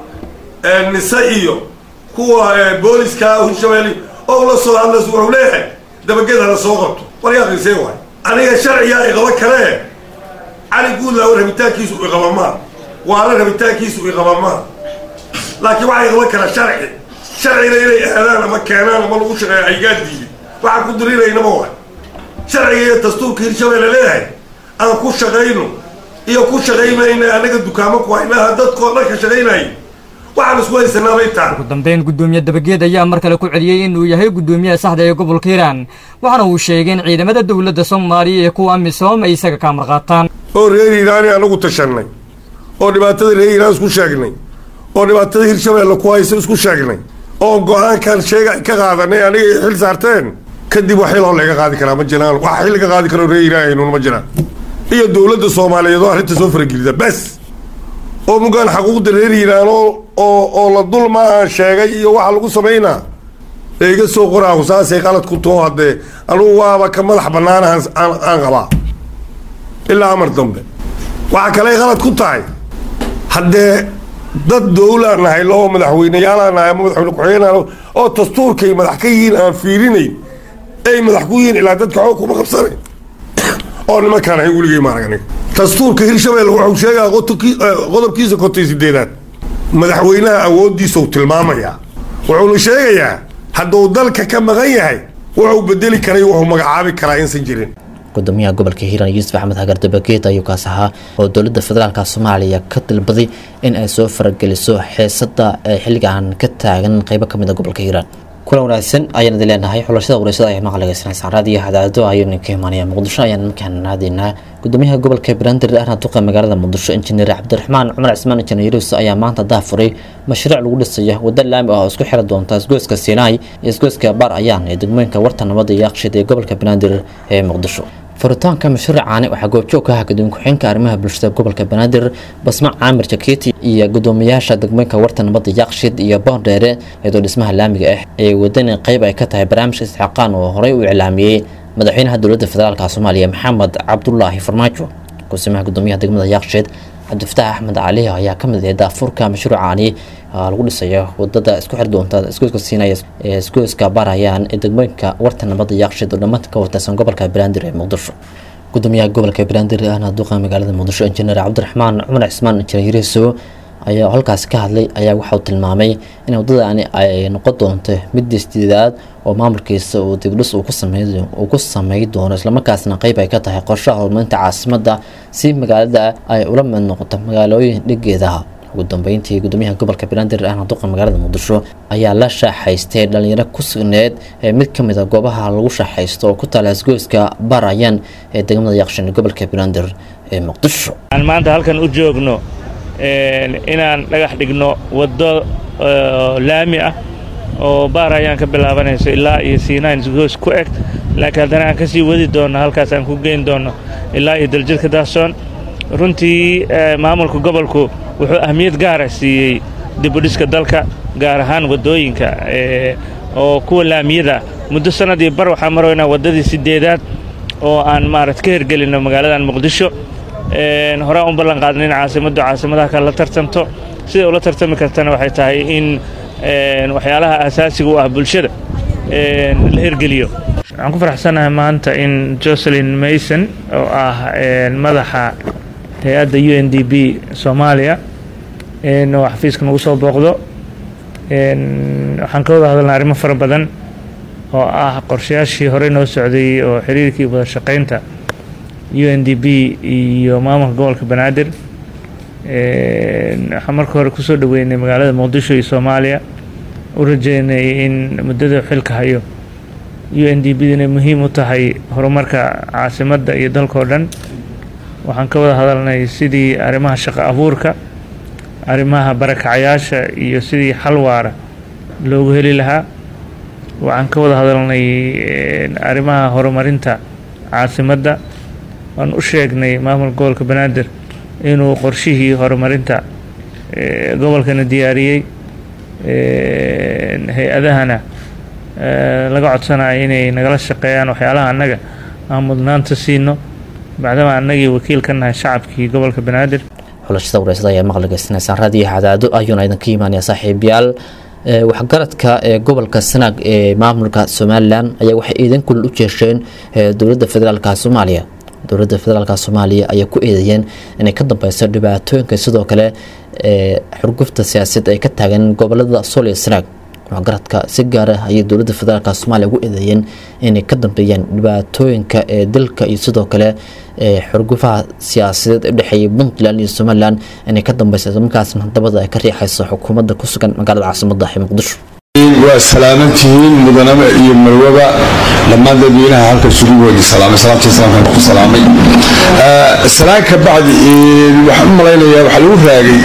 nise iyo kuwa booliska hirshabelle oo ula soo hadlas wuxuu leeyahay dabageda la soo qabto war yaa qiisee waay aniga sharcigaa iqaba kale cali guudlaawa rabitaankiisu iqabamaa waala rabitaankiisu iqabamaa laakiin waxaa iqaba kara sharci sharcina inay aadaan ama keenaan ama lagu shaqeeya aygaa diiday waxaan ku dirinaynaba waay sharciga iyo dastuurka hirshabelle leeyahay aan ku shaqayno iyo ku shaqaymayna anaga dukaamo ku haynaha dadkoo dhan ka shaqaynayay waxaan isku haysanaabay tahay ugu dambeyn gudoomiye dabageed ayaa mar kale ku celiyey inuu yahay gudoomiyaha saxda ee gobolka hiiraan waxaana uu sheegay in ciidamada dowladda soomaaliya iyo kuwa amisom ay isaga ka amar qaataan oo reer hiiraani anagu tashanay oo dhibaatada reer hiiraan isku sheegnay oo dhibaatada hirshabelle ku haysa isku sheegnay oo go-aankan sheega ka qaadanay aniga ay xil saarteen kadib wax xiloo laga qaadi karaa ma jiraan wax xil laga qaadi karo reer hiiraan haynuun ma jiraan iyo dowladda soomaaliyeed oo arrinta soo faragelida bes oo mugaan xaquuqda reer hiiraan oo oo oo la dulma aan sheegay iyo waxa lagu samaynaa ee iga soo qoraahu saasay qalad ku too haddee anugu waaba ka madax bannaan aan aan qabaa ilaa amar dambe waxa kale ay qalad ku tahay haddee dad dowlaan nahay loo madaxweyneyaalaan nahay ama madaxweyne ku-xigeenaan oo dastuurkay madax ka yihiin aan fiirinayn ay madax ku yihiin ilaa dadka xoog kuma qabsanayn oo nimankaan ahay weligay maarag aniga dastuurka hirshabelle wuxuu sheegaa qodobkiisa konton sideedaad madaxweynaha awooddiisau tilmaamayaa wuxuuna sheegayaa hadduu dalka ka maqan yahay wuxuu bedeli karay wuxuu magacaabi karaa insan jirin gudoomiyaha gobolka hiiraan yuusuf axmed hagar dabageed ayuu kaas ahaa oo dowladda federaalk soomaaliya ka dalbaday in ay soo farageliso xeesada ee xilligan ka taagan qeybo kamid a gobolka hiiraan kulan wanaagsan ayaan idin leenahay xulashada qureysada ayaa maqligeysanaysaan raadiyo hadaado ayaynu ka imaanaya muqdisho ayaan markaan aadaynaa gudoomiyaha gobolka banaadir ahna duqa magaalada muqdisho injineer cabdiraxmaan cumar cismaan injineerus ayaa maanta daafuray mashruuc lagu dhisayo waddo laami ah oo isku xiri doonta isgoyska siinaay iyo isgoyska baar ayaan ee degmooyinka warta nabadda iyo aqshid ee gobolka banaadir ee muqdisho furitaanka mashruucaani waxaa goobjoog ka ah gudoomiye ku-xigeenka arrimaha bulshada gobolka banaadir basma caamir jaketi iyo gudoomiyaasha degmooyinka warta nabadda yaqshid iyo boondheere iyadoo dhismaha laamiga ah ee wadani qeyb ay ka tahay barnaamijka isxaaqaan oo horey u iclaamiyey madaxweynaha dowladda federaalk soomaaliya maxamed cabdulaahi farmaajo kusimaha gudoomiyaha degmada yaqshid cabdifataax axmed cali ayaa ka mid ah daafurka mashruucaani lagu dhisayo wadada isku xir doonta isgoyska siinaya ee isgoyska baarayaan ee degmooyinka warta nabadda yaqshid oo dhammaanta ka watarsan gobolka banaadir ee muqdisho gudoomiyaha gobolka banaadir ahna duqa magaalada muqdisho injineer cabdiraxmaan cumar cismaan injineer yariso ayaa halkaasi ka hadlay ayaa waxauu tilmaamay in waddadaani ay noqon doonto mid isdidaad oo maamulkiisa uu dibdhis uu ku samey doono islamarkaasna qeyb ay ka tahay qorshaha horumarinta caasimadda si magaalada ay ula mid noqoto magaalooyin dhigeedaha ugu dambeyntii gudoomiyaha gobolka banaadir ahna duqa magaalada muqdisho ayaa la shaaxaystay dhalinyaro ku sugneed ee mid ka mid a goobaha lagu shaaxaysto oo ku taala isgoyska barayan ee degmada yaqshin gobolka banaadir ee muqdisho aan maanta halkan u joogno inaan dhagax dhigno waddo laami ah oo baar ayaan ka bilaabanayso ilaa iyo siinayn isgoys ku eg laakiin haddana aan ka sii wadi doonno halkaas aan ku geyn doonno ilaa iyo daljidka daahsoon runtii maamulka gobolku wuxuu ahmiyad gaara siiyey dibudhiska dalka gaar ahaan waddooyinka oo kuwa laamiyada muddo sanadii bar waxaa maroynaa waddadii sideedaad oo aan maarata ka hirgelinno magaaladan muqdisho horaan u ballan qaadna in caasimaddu caasimadaha kale la tartamto siday ula tartami kartana waxay tahay in waxyaalaha asaasiga u ah bulshada la hirgeliyo waxaan ku faraxsanahay maanta in jocelyn mason oo ah madaxa hay-adda u n d b soomaaliya oo xafiiska nagu soo booqdo waxaan ka wada hadalnay arrimo fara badan oo ah qorshayaashii horey noo socday oo xiriirkii wada shaqaynta u n d b iyo maamulka gobolka banaadir waxaan marka hore kusoo dhaweynay magaalada muqdisho iyo soomaaliya u rajeynay in muddada xilka hayo u n d b inay muhiim u tahay horumarka caasimadda iyo dalkao dhan waxaan ka wada hadalnay sidii arrimaha shaqo abuurka arrimaha barakacayaasha iyo sidii xal waara loogu heli lahaa waxaan ka wada hadalnay arrimaha horumarinta caasimadda waan u sheegnay maamulka gobolka banaadir inuu qorshihii horumarinta gobolkana diyaariyey hay-adahana laga codsanayo inay nagala shaqeeyaan waxyaalaha annaga aan mudnaanta siino bacdama annagii wakiil ka nahay shacabkii gobolka banaadir xulashada wareysada ayaa maqligeysanaysaan raadiyo hadaado ayuuna idinka imaanaya saaxiibayaal waxgaradka ee gobolka sanaag ee maamulka somalilan ayaa waxay iidan kulil u jeesheen dowladda federaalka soomaaliya dowladda federaalka soomaaliya ayaa ku eedeeyeen inay ka dambeyso dhibaatooyinka sidoo kale xurgufta siyaasadeed ay ka taagan gobolada sool iyo sanaag waxgaradka si gaar ah ayay dowladda federaalk soomaaliya ugu eedeeyeen inay ka dambeeyaan dhibaatooyinka ee dalka iyo sidoo kale xurgufaha siyaasadeed ee dhexeeya puntland iyo somalilan inay ka dambeysa markaasna dabada ay ka riixayso xukuumadda ku sugan magaalada caasimadda ee muqdisho waa salaamantihiin mudanaba iyo marwaba dhammaan dadweynaha halka sugugoodii salaamay salaamtii salaamkan ku salaamay salaan ka bacdi waxaan u malaynayaa waxaa lagu raagay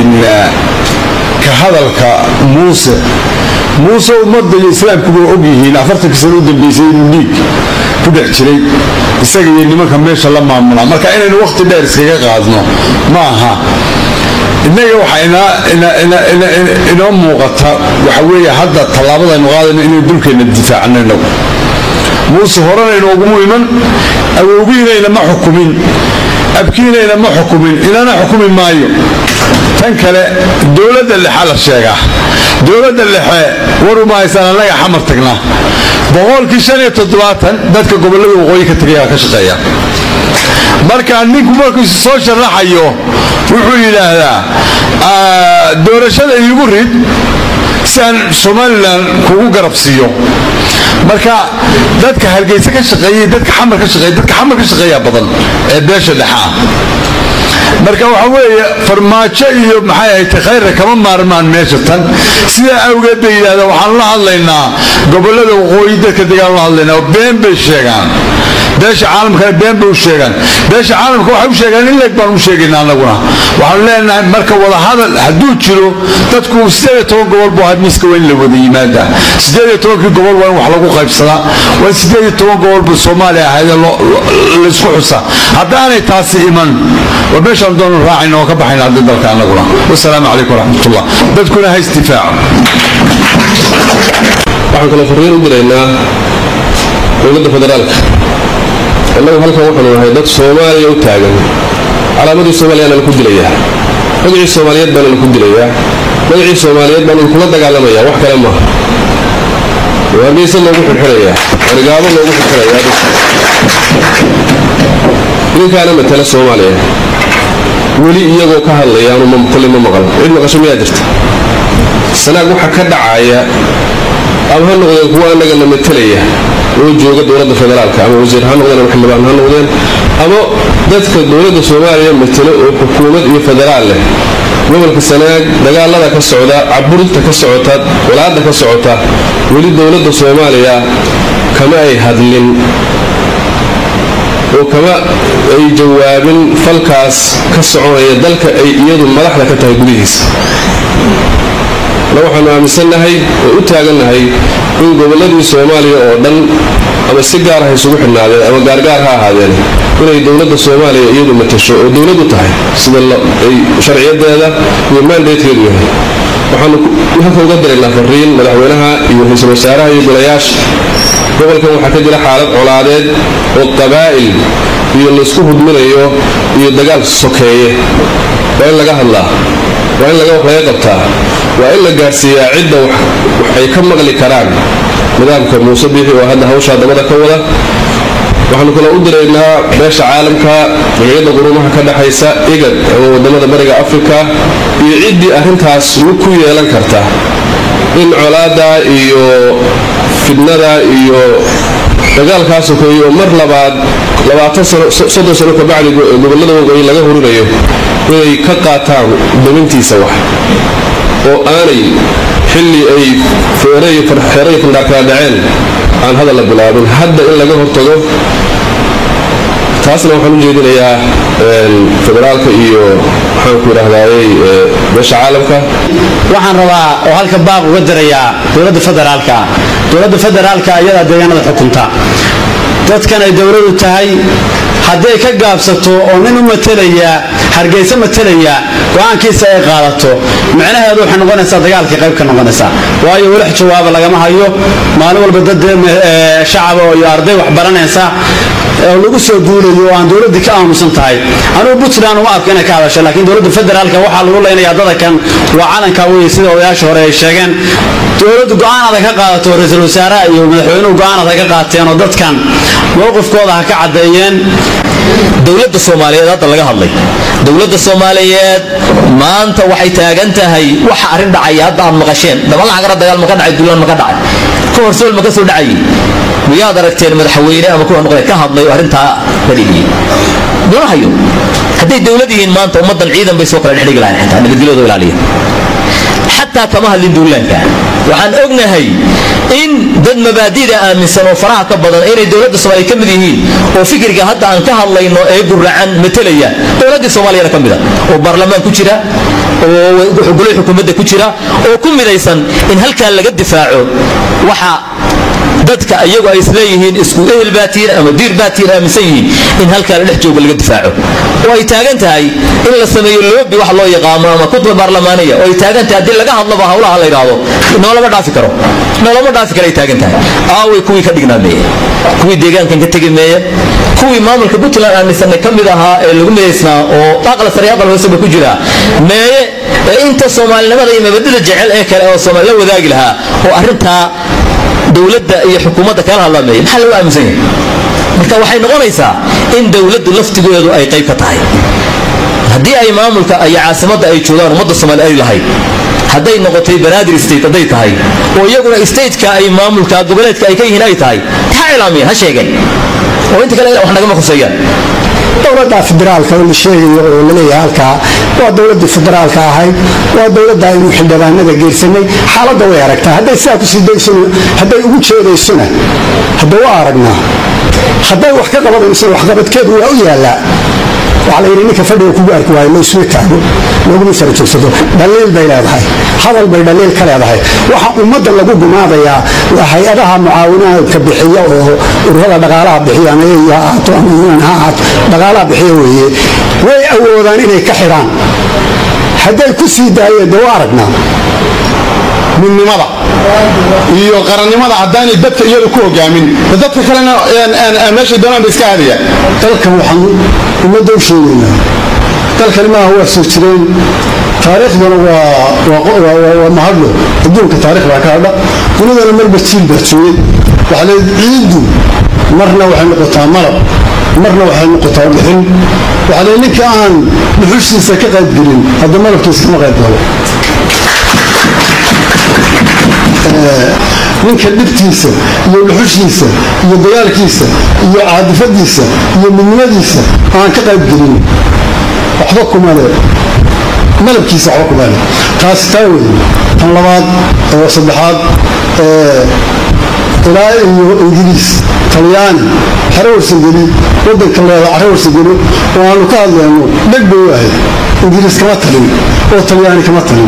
ka hadalka muuse muuse ummadda iyo islaamkuba og yihiin afartanka sano u dambeysay inuu dhiig ku dhex jiray isaga iyo nimanka meesha la maamulaa marka inaynu wakhti dheer iskaga qaadno ma aha innaga waxaa inoo muuqata waxa weeye hadda tallaabadaynu qaadayno inaynu dulkeenna difaacno inagu muuse horena inooguma iman awowgiinayna ma xukumin abkiinayna ma xukumin inana xukumi maayo tan kale dowladda lexe la sheegaa dowladda lexe waruma haysaan annaga xamar tagnaa boqolkii shan iyo toddobaatan dadka gobollada waqooyi ka tagayaa ka shaqeeya marka ninku markuu soo sharaxayo wuxuu yidhaahdaa doorashada iigu rid si aan somalilan kugu garabsiiyo marka dadka hargeysa ka shaqeeyay dadka xamar ka shaqeeya dadka xamar ka shaqeeya badan ee beesha dhexa ah marka waxa weeye farmaajo iyo maxay ahayd khayrka kama maarmaan meesha tan sidaa awgeed bay yidhahdeen waxaan la hadlaynaa gobollada waqooyi dadka degaan la hadlaynaa oo been bay sheegaan beesha caalamkana been bay u sheegaan beesha caalamka waxay u sheegaan in leeg baan u sheegaynaa annaguna waxaan leenahay marka wadahadal hadduu jiro dadku sideed iyo toban gobol buu ahaa miiska waa in la wada yimaada sideed iyo tobankii gobol waa in wax lagu qaybsadaa waa sideed iyo toban gobol buu soomaaliya ahaydee laysku xusa haddaanay taasi iman waa meeshaan doonu raacayna oo ka baxayna hadda dalka annaguna wasalaamu calaykum waraxmatullah dadkuna ha isdifaaco waxaan kaloo fariin u diraynaa dowladda federaalka innagu halkan waxaanu nahay dad soomaaliya u taagan calaamadii soomaaliyaana laku dilayaa magacii soomaaliyeed baana laku dilayaa magacii soomaaliyeed baanu kula dagaalamayaa wax kale maaha waageysa loogu xirxirayaa wargaabo loogu xirxirayaa idinkaana matala soomaaliya weli iyagoo ka hadlayaanu kolley ma maqal cid maqasho miyaa jirta sanaag waxa ka dhacaya ama ha noqdeen kuwa annagana matalaya oo jooga dowladda federaalka ama wasiir ha noqdeen ama xildhibaan ha noqdeen ama dadka dowladda soomaaliya matalo oo xukuumad iyo federaal leh gobolka sanaag dagaalada ka socda caburinta ka socota walaada ka socota weli dowladda soomaaliya kama ay hadlin oo kama ay jawaabin falkaas ka soconaya dalka ay iyadu madaxda ka tahay gudihiisa na waxaanu aaminsannahay oo u taagannahay in gobolladii soomaaliya oo dhan ama si gaar ha isugu xidhnaadeen ama gaargaar ha ahaadeen inay dowladda soomaaliya iyadu matasho oo dowladdu tahay sida ay sharciyadeeda iyo maandeedkeedu yahay waxaanu halka uga diraynaa fariin madaxweynaha iyo ra-iisul wasaaraha iyo golayaasha gobolkan waxaa ka jira xaalad colaadeed oo qabaa'il iyo laysku hudminayo iyo dagaal sokeeye waa in laga hadlaa waa in laga wax laga qabtaa waa in la gaadhsiiyaa cidda wax ay ka maqli karaan nidaamka muuse biixi oo hadda hawshaa dabada ka wada waxaanu kale u diraynaa beesha caalamka jamciyadda qurumaha ka dhexaysa igad ama wadamada bariga afrika iyo ciddii arrintaas lug ku yeelan karta in colaada iyo fidnada iyo dagaalkaa sokeeye oo mar labaad labaatan sano soddon sano kabacdi gobollada waqooyi laga hurinayo inay ka qaataan damintiisa wax oo aanay xilli ay feere iyo xeere iyo fandhaar kala dhaceen aan hadal la bilaabin hadda in laga hortago taasna waxaan u jeedinayaa federaalka iyo maxaanku idhahdaayey beesha caalamka waxaan rabaa oo halka baaq uga dirayaa dowladda federaalka dowladda federaalka ayadaa deegaanada xukunta dadkan ay dowladu tahay haddii ay ka gaabsato oo nin u matelaya hargeysa matelaya go-aankiisa ay qaadato micnaheedu waxay noqonaysaa dagaalkii qayb ka noqonaysaa waayo weli jawaaba lagama hayo maalin walba dad shacaba iyo arday wax baranaysa oo lagu soo duulayo oo aan dowladdii ka aamusan tahay anugu puntland uma arko inay ka hadasho laakiin dowladda federaalka waxaa lagu leynayaa dadakan waa calanka weye sida odayaasha hore ay sheegeen dowladdu go-aan adag ka qaadato ra-iisul wasaaraha iyo madaxweynuhu go-aan adag ka qaateen oo dadkan mowqifkooda ha ka caddeeyeen dowladda soomaaliyeed hadda laga hadlay dowladda soomaaliyeed maanta waxay taagan tahay waxa arrin dhacaya hadda aad maqasheen dabalacagara dagaal maka dhacay duulaan maka dhacay ka horsool maka soo dhacayay miyaad aragteen madaxweyne ama kuwa noqday ka hadlay oo arrintaa ka dhigiyey lama hayo hadday dowlad yihiin maanta ummaddan ciidan bay soo kala dhexdhigi lahayn xitaa nabadgelyadoo ilaaliya xataa kama hadlin duulaanka waxaan ognahay in dad mabaadida aaminsan oo faraha ka badan inay dowladda soomaaliya ka mid yihiin oo fikirka hadda aan ka hadlayno ee guracan matelaya dowladdii soomaaliyana ka mida oo baarlamaan ku jira oo golay xukuumadda ku jira oo ku midaysan in halkaa laga difaaco waxa dadka iyagu ay isleeyihiin isku ehel baatiin ama diir baatiin aaminsan yihiin in halkaa la dhex jooga laga difaaco oo ay taagan tahay in la sameeyo loobi wax loo yaqaano ama kutba baarlamaaniya oo ay taagan tahay haddii laga hadlaba howlaha la yidhaahdo noolama dhaafi karo noolama dhaafi karo ay taagan tahay aaway kuwii ka dhignaa meeye kuwii deegaankan ka tegi meeye kuwii maamulka puntland aaminsanay ka mid ahaa ee lagu midaysnaa oo aqal sare aqal hooseba ku jira meeye ee inta soomaalinimada iyo mabadida jecel ee kale oo soomaali la wadaagi lahaa oo arrintaa dowladda iyo xukuumadda kala hadlameeya maxaa lagu aaminsan yahay marka waxay noqonaysaa in dowladdu laftigeedu ay qayb ka tahay haddii ay maamulka iyo caasimadda ay joogaan ummadda soomaali ay lahayd hadday noqotay banaadir state hadday tahay oo iyaguna stateka ay maamulka goboleedka ay ka yihiin ay tahay ha ilaamiyeen ha sheegeen oo inta kale wax nagama khuseeyaan dowladda federaalka oo la sheegayo oo laleeyahay halkaa waa dowladii federaalka ahayd waa dowladda aynu xildhibaanada geersanay xaaladda way aragtaa hadday sidaa kusii daysona hadday ugu jeedaysona hadda waa aragnaa hadday wax ka qabanaysona waxqabadkeedu waa u yaallaa waxaa la yidhi ninka fadhiga kugu arki waayo laysuma taago looguma sara joogsado dhaliil bay leedahay hadal bay dhaliil ka leedahay waxa ummadda lagu gumaadayaa waa hay-adaha mucaawinaadka bixiya oo ururada dhaqaalaha bixiya ama eey ha ahaato ama yunan ha ahaato dhaqaalaha bixiya weeye way awoodaan inay ka xidhaan hadday ku sii daayeen dee waa aragnaa midnimada iyo qarannimada haddaanay dadka iyadu ku hogaamin dadka kalena meeshay doonaan ba iska aadaya dalkan waxaan ummadda u sheegaynaa dalkani maaha waa soo jireen taariikhdana waa mahadlo adduunka taarikh baa ka hadha dunidana marba jiil baa joogay waxaa leed ciiddu marna waxay noqotaa malab marna waxay noqotaa dhuxul waxaa leed ninka aan dhuxushiisa ka qaybgelin hadda malabkiisa kama qayb galo ninka dhibtiisa iyo dhuxushiisa iyo dagaalkiisa iyo caadifadiisa iyo midnimadiisa aan ka qayb gelin waxba kuma le malabkiisa waxba kuma le taasi taa weeye tan labaad oo saddexaad ilaa iyo ingiriis talyaani xero warsageli wadanka leeda xero warsageli oo aanu ka hadlayno dheg bay u ahayd ingiriis kama talin oo talyaani kama talin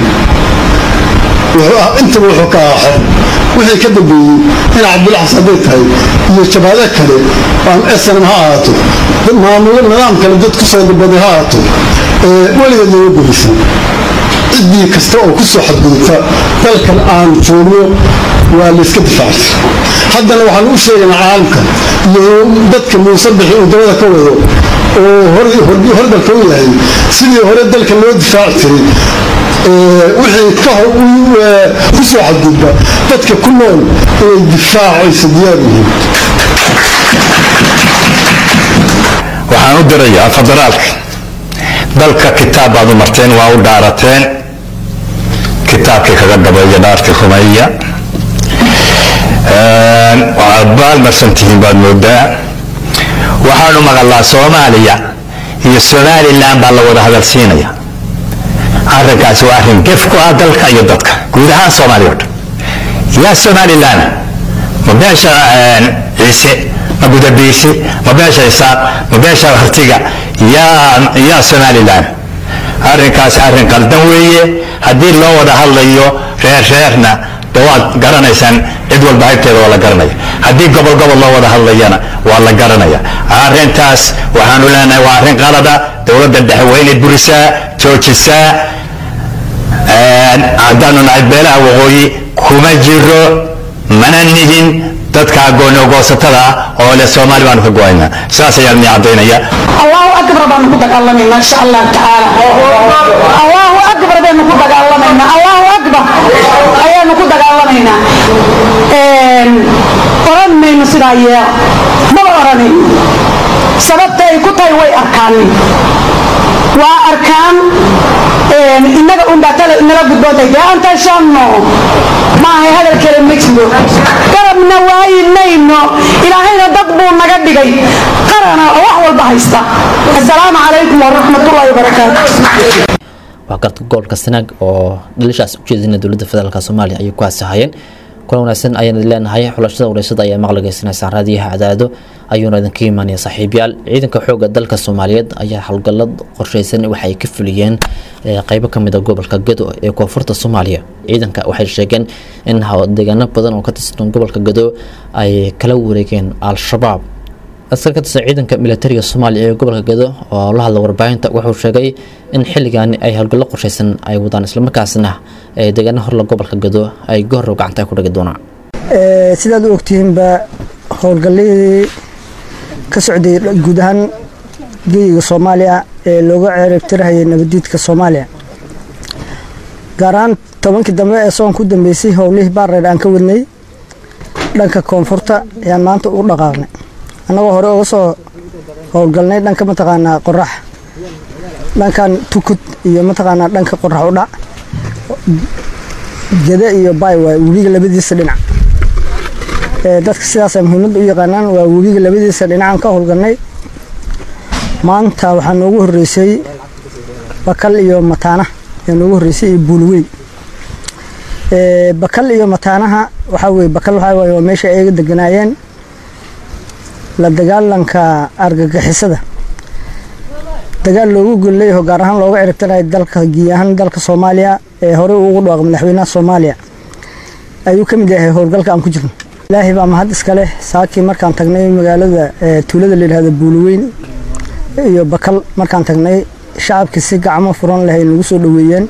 intaba wuxuu ka ahaa xor wixii ka dambeeyey in cabdulaxas hadday tahay iyo jabaado kale aan snm ha ahaato maamulo nidaam kale dad ku soo dabaday ha ahaato weligeed looga gulaysan ciddii kasta oo ku soo xadgudubta dalkan aan joogno waa layska difaacay haddana waxaan u sheegaynaa caalamka iyo dadka muuse bixi uu dabada ka wado oo hordalka u yahay sidii hore dalka loo difaaci jiray wixii ka hor ku soo xadgudba dadka ku nool inay difaacaysa diyaar yihiin waxaan u dirayaa federaalka dalka kitaab baad u marteen waa u dhaarateen kitaabkii kaga dhabeeya dhaartii rumeeya waxaad baalmarsan tihiin baad moodaa waxaanu maqalnaa soomaaliya iyo somalilan baa la wada hadalsiinaya arrinkaasi waa arrin gef ku ah dalka iyo dadka guud ahaan soomaaliya o dhan yaa somalilan ma beesha ciise ma gudabiisi ma beesha isaaq ma beesha hartiga yaa yaa somalilan arrinkaasi arrin qaldan weeye haddii loo wada hadlayo reer reerna de waad garanaysaan cid walba haybteeda waa la garanaya haddii gobol gobol loo wada hadlayana waa la garanaya arrintaas waxaanu leenahay waa arrin qalada dowladda dhexe waa inay burisaa joojisaa haddaanu nahay beelaha waqooyi kuma jiro mana nihin dadka goonogoosatada ah oo leh soomaali baanu ka go-aynaa saas ayaan ni caddaynaya allahu akbar baanu ku dagaalamaynaa insha allah tacaala allahu akbar baynu ku dagaalamaynaa allahu akbar ayaanu ku dagaalamaynaa oran mayno sidaa yeel maba oranayno sababta ay ku tahay way arkaan waa arkaan innaga unbaa tale inala gudboontahay dee aan tashanno maahay hadal kale ma jiro garabna waayi mayno ilaahayna dad buu naga dhigay qarana oo wax walba haysta assalaamu calaykum waraxmatullahi wabarakaatu waa garta gobolka sanaag oo dhalishaas ujeedina dowladda federaalk soomaaliya ayay ku haasahayeen kulan wanaagsan ayaan idin leenahay xulashada wareysada ayaa maqligeysanaysaa raadiyaha cadaado ayuuna idinka imaanaya saaxiibyaal ciidanka xooga dalka soomaaliyeed ayaa howlgallad qorsheysan waxa ay ka fuliyeen qeybo kamid a gobolka gado ee koonfurta soomaaliya ciidanka waxay sheegeen in deegaano badan oo ka tirsan gobolka gado ay kala wareegeen al-shabaab askar ka tirsan ciidanka militariga soomaaliya ee gobolka gado oo la hadla warbaahinta wuxuu sheegay in xilligaani ay howlgallo qorsheysan ay wadaan islamarkaasna deegaana horla gobolka gado ay gohorow gacanta ku dhigi doonaan sidaad u ogtihiinba howlgalladii ka socday guud ahaan geyiga soomaaliya ee looga cereebtirahayay nabadiidka soomaaliya gaar ahaan tobankii dambe ee soon ku dambeysay howlihii baarreer aan ka wadnay dhanka koonfurta ayaan maanta u dhaqaaqnay annagoo hore uga soo howlgalnay dhanka mataqaanaa qorax dhankan tukud iyo mataqaanaa dhanka qorax u dhac gada iyo bay waay webiga labadiisa dhinac dadka sidaasa muhiimadda u yaqaanaan waa webiga labadiisa dhinacaan ka howlgalnay maanta waxaa noogu horreysay bakal iyo mataana ayaa noogu horreysay iyo buulweyn bakal iyo mataanaha waxaa weye bakal waxaa waye waa meesha ay ga deganaayeen la dagaalanka argagixisada dagaal loogu golleeyaho gaar ahaan looga ciribtirayo dalka giy ahaan dalka soomaaliya ee horey ugu dhawaaq madaxweynaha soomaaliya ayuu ka mid yahay howlgalka aan ku jirno ilaahay baa mahad iska leh saakii markaan tagnay magaalada tuulada layidhahda buulweyn iyo bakal markaan tagnay shacabkii si gacmo furan leh ay nagu soo dhoweeyeen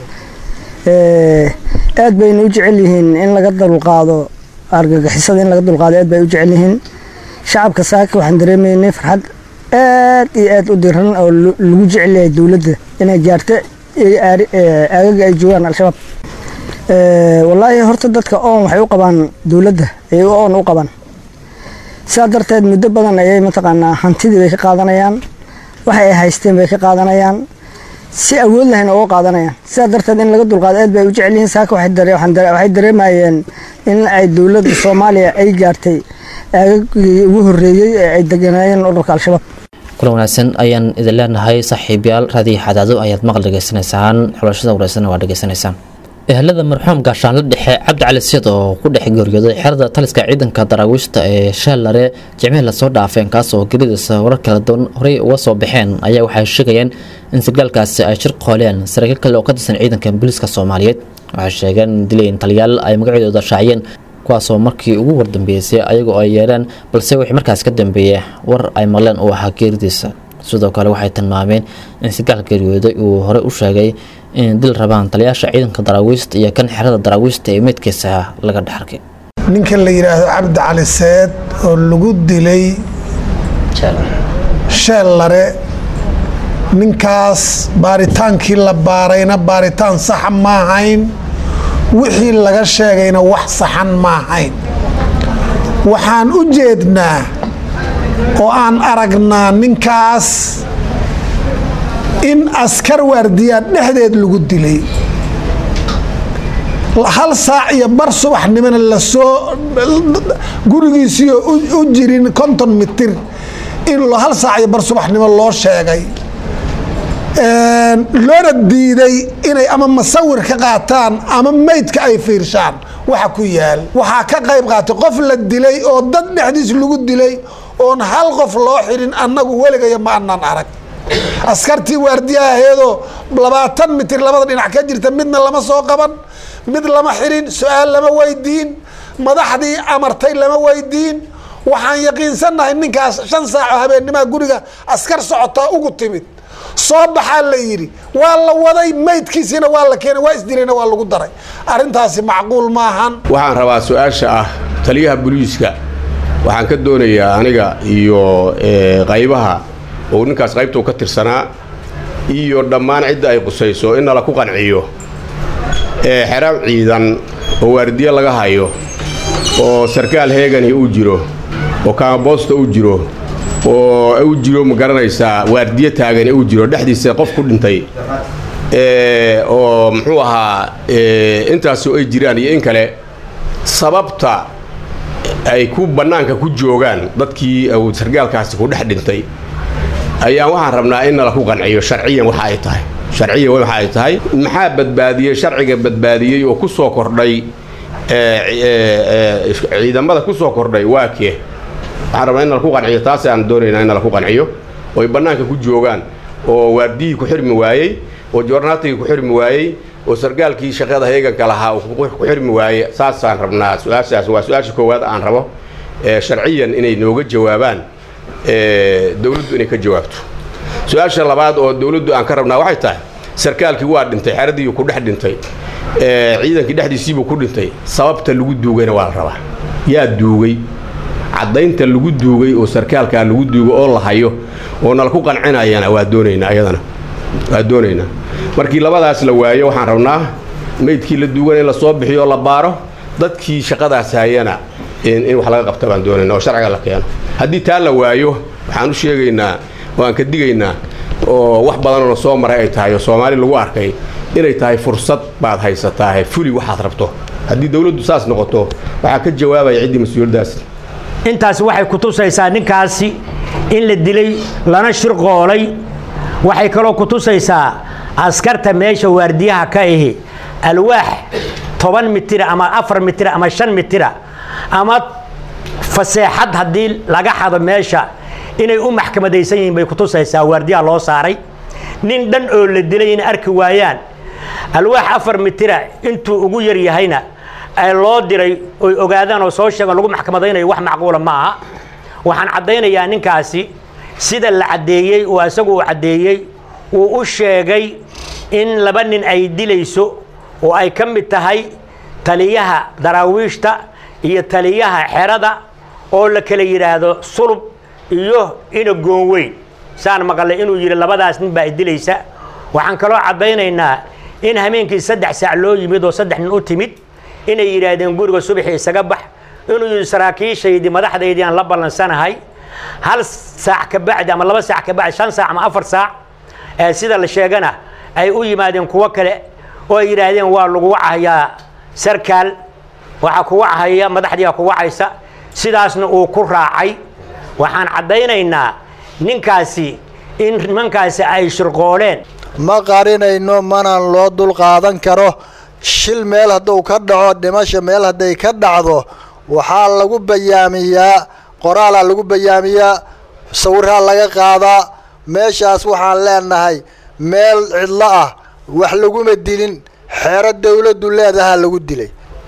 aad bayna u jecel yihiin in laga dulqaado argagixisada in laga dulqaado aad bay u jecel yihiin shacabka saaki waxaan dareemaynay farxad aad iyo aad u diran oo lagu jecel yahay dowladda inay gaarto aagaga ay joogaan al-shabaab wallaahi horta dadka oon waxay u qabaan dowladda ayay oon u qabaan sidaa darteed muddo badan ayay mataqaanaa hantidii bay ka qaadanayaan waxa ay haysteen bay ka qaadanayaan si awood lahayn uga qaadanayaan sidaa darteed in laga dulqaado aad bay u jecel yihiin saaka waxay dareemayeen in ay dowladda soomaaliya ay gaartay aagagii ugu horreeyey ee ay deganaayeen ururka al-shabaab kulan wanaagsan ayaan idin leenahay saaxiibayaal raadiyo xadaado ayaad maqal dhegeysanaysaan xulashada wareysana waa dhegeysanaysaan ehelada marxuum gaashaanle dhexe cabdi cali siid oo ku dhex geeriyooday xerada taliska ciidanka daraawiishta ee sheellare jimcihii lasoo dhaafeen kaas oo geridiisa warar kala duwan horey uga soo baxeen ayaa waxay sheegayeen in sigaalkaasi ay shir qooleen saraakiil kale oo ka tirsan ciidanka booliiska soomaaliyeed waxay sheegeen in dilayn taliyaal ay magacyadooda shaaciyeen kuwaasoo markii ugu wardambeysay ayagoo ay yeereen balse wixii markaas ka dambeeyey war ay maqleen uu ahaa geeridiisa sidoo kale waxay tilmaameen in sigaal geeriyooday uu hore u sheegay in dil rabaan taliyaasha ciidanka daraawiista iyo kan xerada daraawiista ee meydkiisa laga dhexarkay ninkan la yidhaahdo cabdi cali seed oo lagu dilay sheellare ninkaas baaritaankii la baarayna baaritaan saxa ma ahayn wixii laga sheegayna wax saxan ma ahayn waxaan u jeednaa oo aan aragnaa ninkaas in askar waardiyaa dhexdeed lagu dilay hal saac iyo bar subaxnimona lasoo gurigiisiioo u jirin konton mitir in hal saac iyo bar subaxnimo loo sheegay loona diiday inay ama masawir ka qaataan ama meydka ay fiirshaan waxa ku yaal waxaa ka qayb qaatay qof la dilay oo dad dhexdiis lagu dilay oon hal qof loo xirin annagu weligaya ma anaan arag askartii waardiyaha aheedoo labaatan mitir labada dhinac ka jirta midna lama soo qaban mid lama xirin su-aal lama weydiin madaxdii amartay lama weydiin waxaan yaqiinsannahay ninkaas shan saaco habeennimaa guriga askar socotaa ugu timid soo baxaa la yidhi waa la waday maydkiisiina waa la keenay waa isdilayna waa lagu daray arrintaasi macquul maahan waxaan rabaa su-aasha ah taliyaha booliiska waxaan ka doonayaa aniga iyo qaybaha oo ninkaas qaybtuu ka tirsanaa iyo dhammaan cidda ay qusayso in nala ku qanciyo xeraab ciidan oo waardiye laga hayo oo sarkaal heegani uu jiro oo kaamaboosta uu jiro oo u jiro ma garanaysaa waardiye taagani uu jiro dhexdiisa qof ku dhintay oo muxuu ahaa intaasoo ay jiraan iyo in kale sababta ay ku bannaanka ku joogaan dadkii uu sargaalkaasi ku dhex dhintay ayaan waxaan rabnaa in nala ku qanciyo sharciyan waxa ay tahay sharciyan waxa ay tahay maxaa badbaadiyey sharciga badbaadiyey oo ku soo kordhay ciidamada ku soo kordhay waa kee waxaan rabnaa in nala ku qanciyo taas aan doonaynaa in nala ku qanciyo oo ay bannaanka ku joogaan oo waardiyihii ku xirmi waayey oo joornaatigii ku xirmi waayey oo sargaalkii shaqada heeganka lahaa uu ku xirmi waaye saasaan rabnaa su-aashaas waa su-aasha koowaad aan rabo sharciyan inay nooga jawaabaan dowladdu inay ka jawaabto su-aasha labaad oo dowladdu aan ka rabnaa waxay tahay sarkaalkii waa dhintay xeradii ku dhex dhintay ciidankii dhexdiisiibuu ku dhintay sababta lagu duugayna waa la rabaa yaa duugay caddaynta lagu duugay oo sarkaalkaa lagu duugay oo la hayo oo nala ku qancinayana waa doonaynaa iyadana waa doonaynaa markii labadaas la waayo waxaan rabnaa meydkii la duugana in la soo bixiyo oo la baaro dadkii shaqadaas hayana in wax laga qabta baan doonayna oo sharciga la keeno haddii taa la waayo waxaan u sheegaynaa oo aan ka digaynaa oo wax badanoo soo maray ay tahay oo soomaali lagu arkay inay tahay fursad baad haysataahe fuli waxaad rabto haddii dowladdu saas noqoto waxaa ka jawaabaya ciddii mas-uuliyaddaas intaasi waxay ku tusaysaa ninkaasi in la dilay lana shirqoolay waxay kaloo ku tusaysaa askarta meesha waardiyaha ka ahi alwaax toban mitira ama afar mitira ama shan mitira ama faseexad haddii laga xado meesha inay u maxkamadaysan yihiin bay ku tusaysaa waardiyaha loo saaray nin dhan oo la dilay inay arki waayaan alwaax afar mitira intuu ugu yar yahayna ay loo diray oy ogaadaan oo soo sheegaan lagu maxkamadaynayo wax macquula ma aha waxaan caddaynayaa ninkaasi sida la caddeeyey oo isagu uu caddeeyey uu u sheegay in laba nin ay dilayso oo ay ka mid tahay taliyaha daraawiishta iyo taliyaha xerada oo la kala yidhaahdo sulub iyo ina goonweyn saan maqalay inuu yidhi labadaas nin baa dilaysa waxaan kaloo caddaynaynaa in hameenkii saddex saac loo yimid oo saddex nin u timid inay yidhaahdeen guriga subaxii isaga bax inuu yidhi saraakiishaydii madaxdaydii aan la ballansanahay hal saac ka bacdi ama laba saac ka bacdi shan saac ama afar saac ee sida la sheegana ay u yimaadeen kuwo kale oo ay yidhaahdeen waa lagu wacahayaa sarkaal waxaa ku wachaya madaxdiiaa ku wacaysa sidaasna uu ku raacay waxaan caddaynaynaa ninkaasi in nimankaasi ay shirqooleen ma qarinayno mana loo dulqaadan karo shil meel hadduu ka dhaco dhimasho meel hadday ka dhacdo waxaa lagu bayaamiyaa qoraalaa lagu bayaamiyaa sawiraa laga qaadaa meeshaas waxaan leenahay meel cidlo ah wax laguma dilin xeero dawladdu leedahaa lagu dilay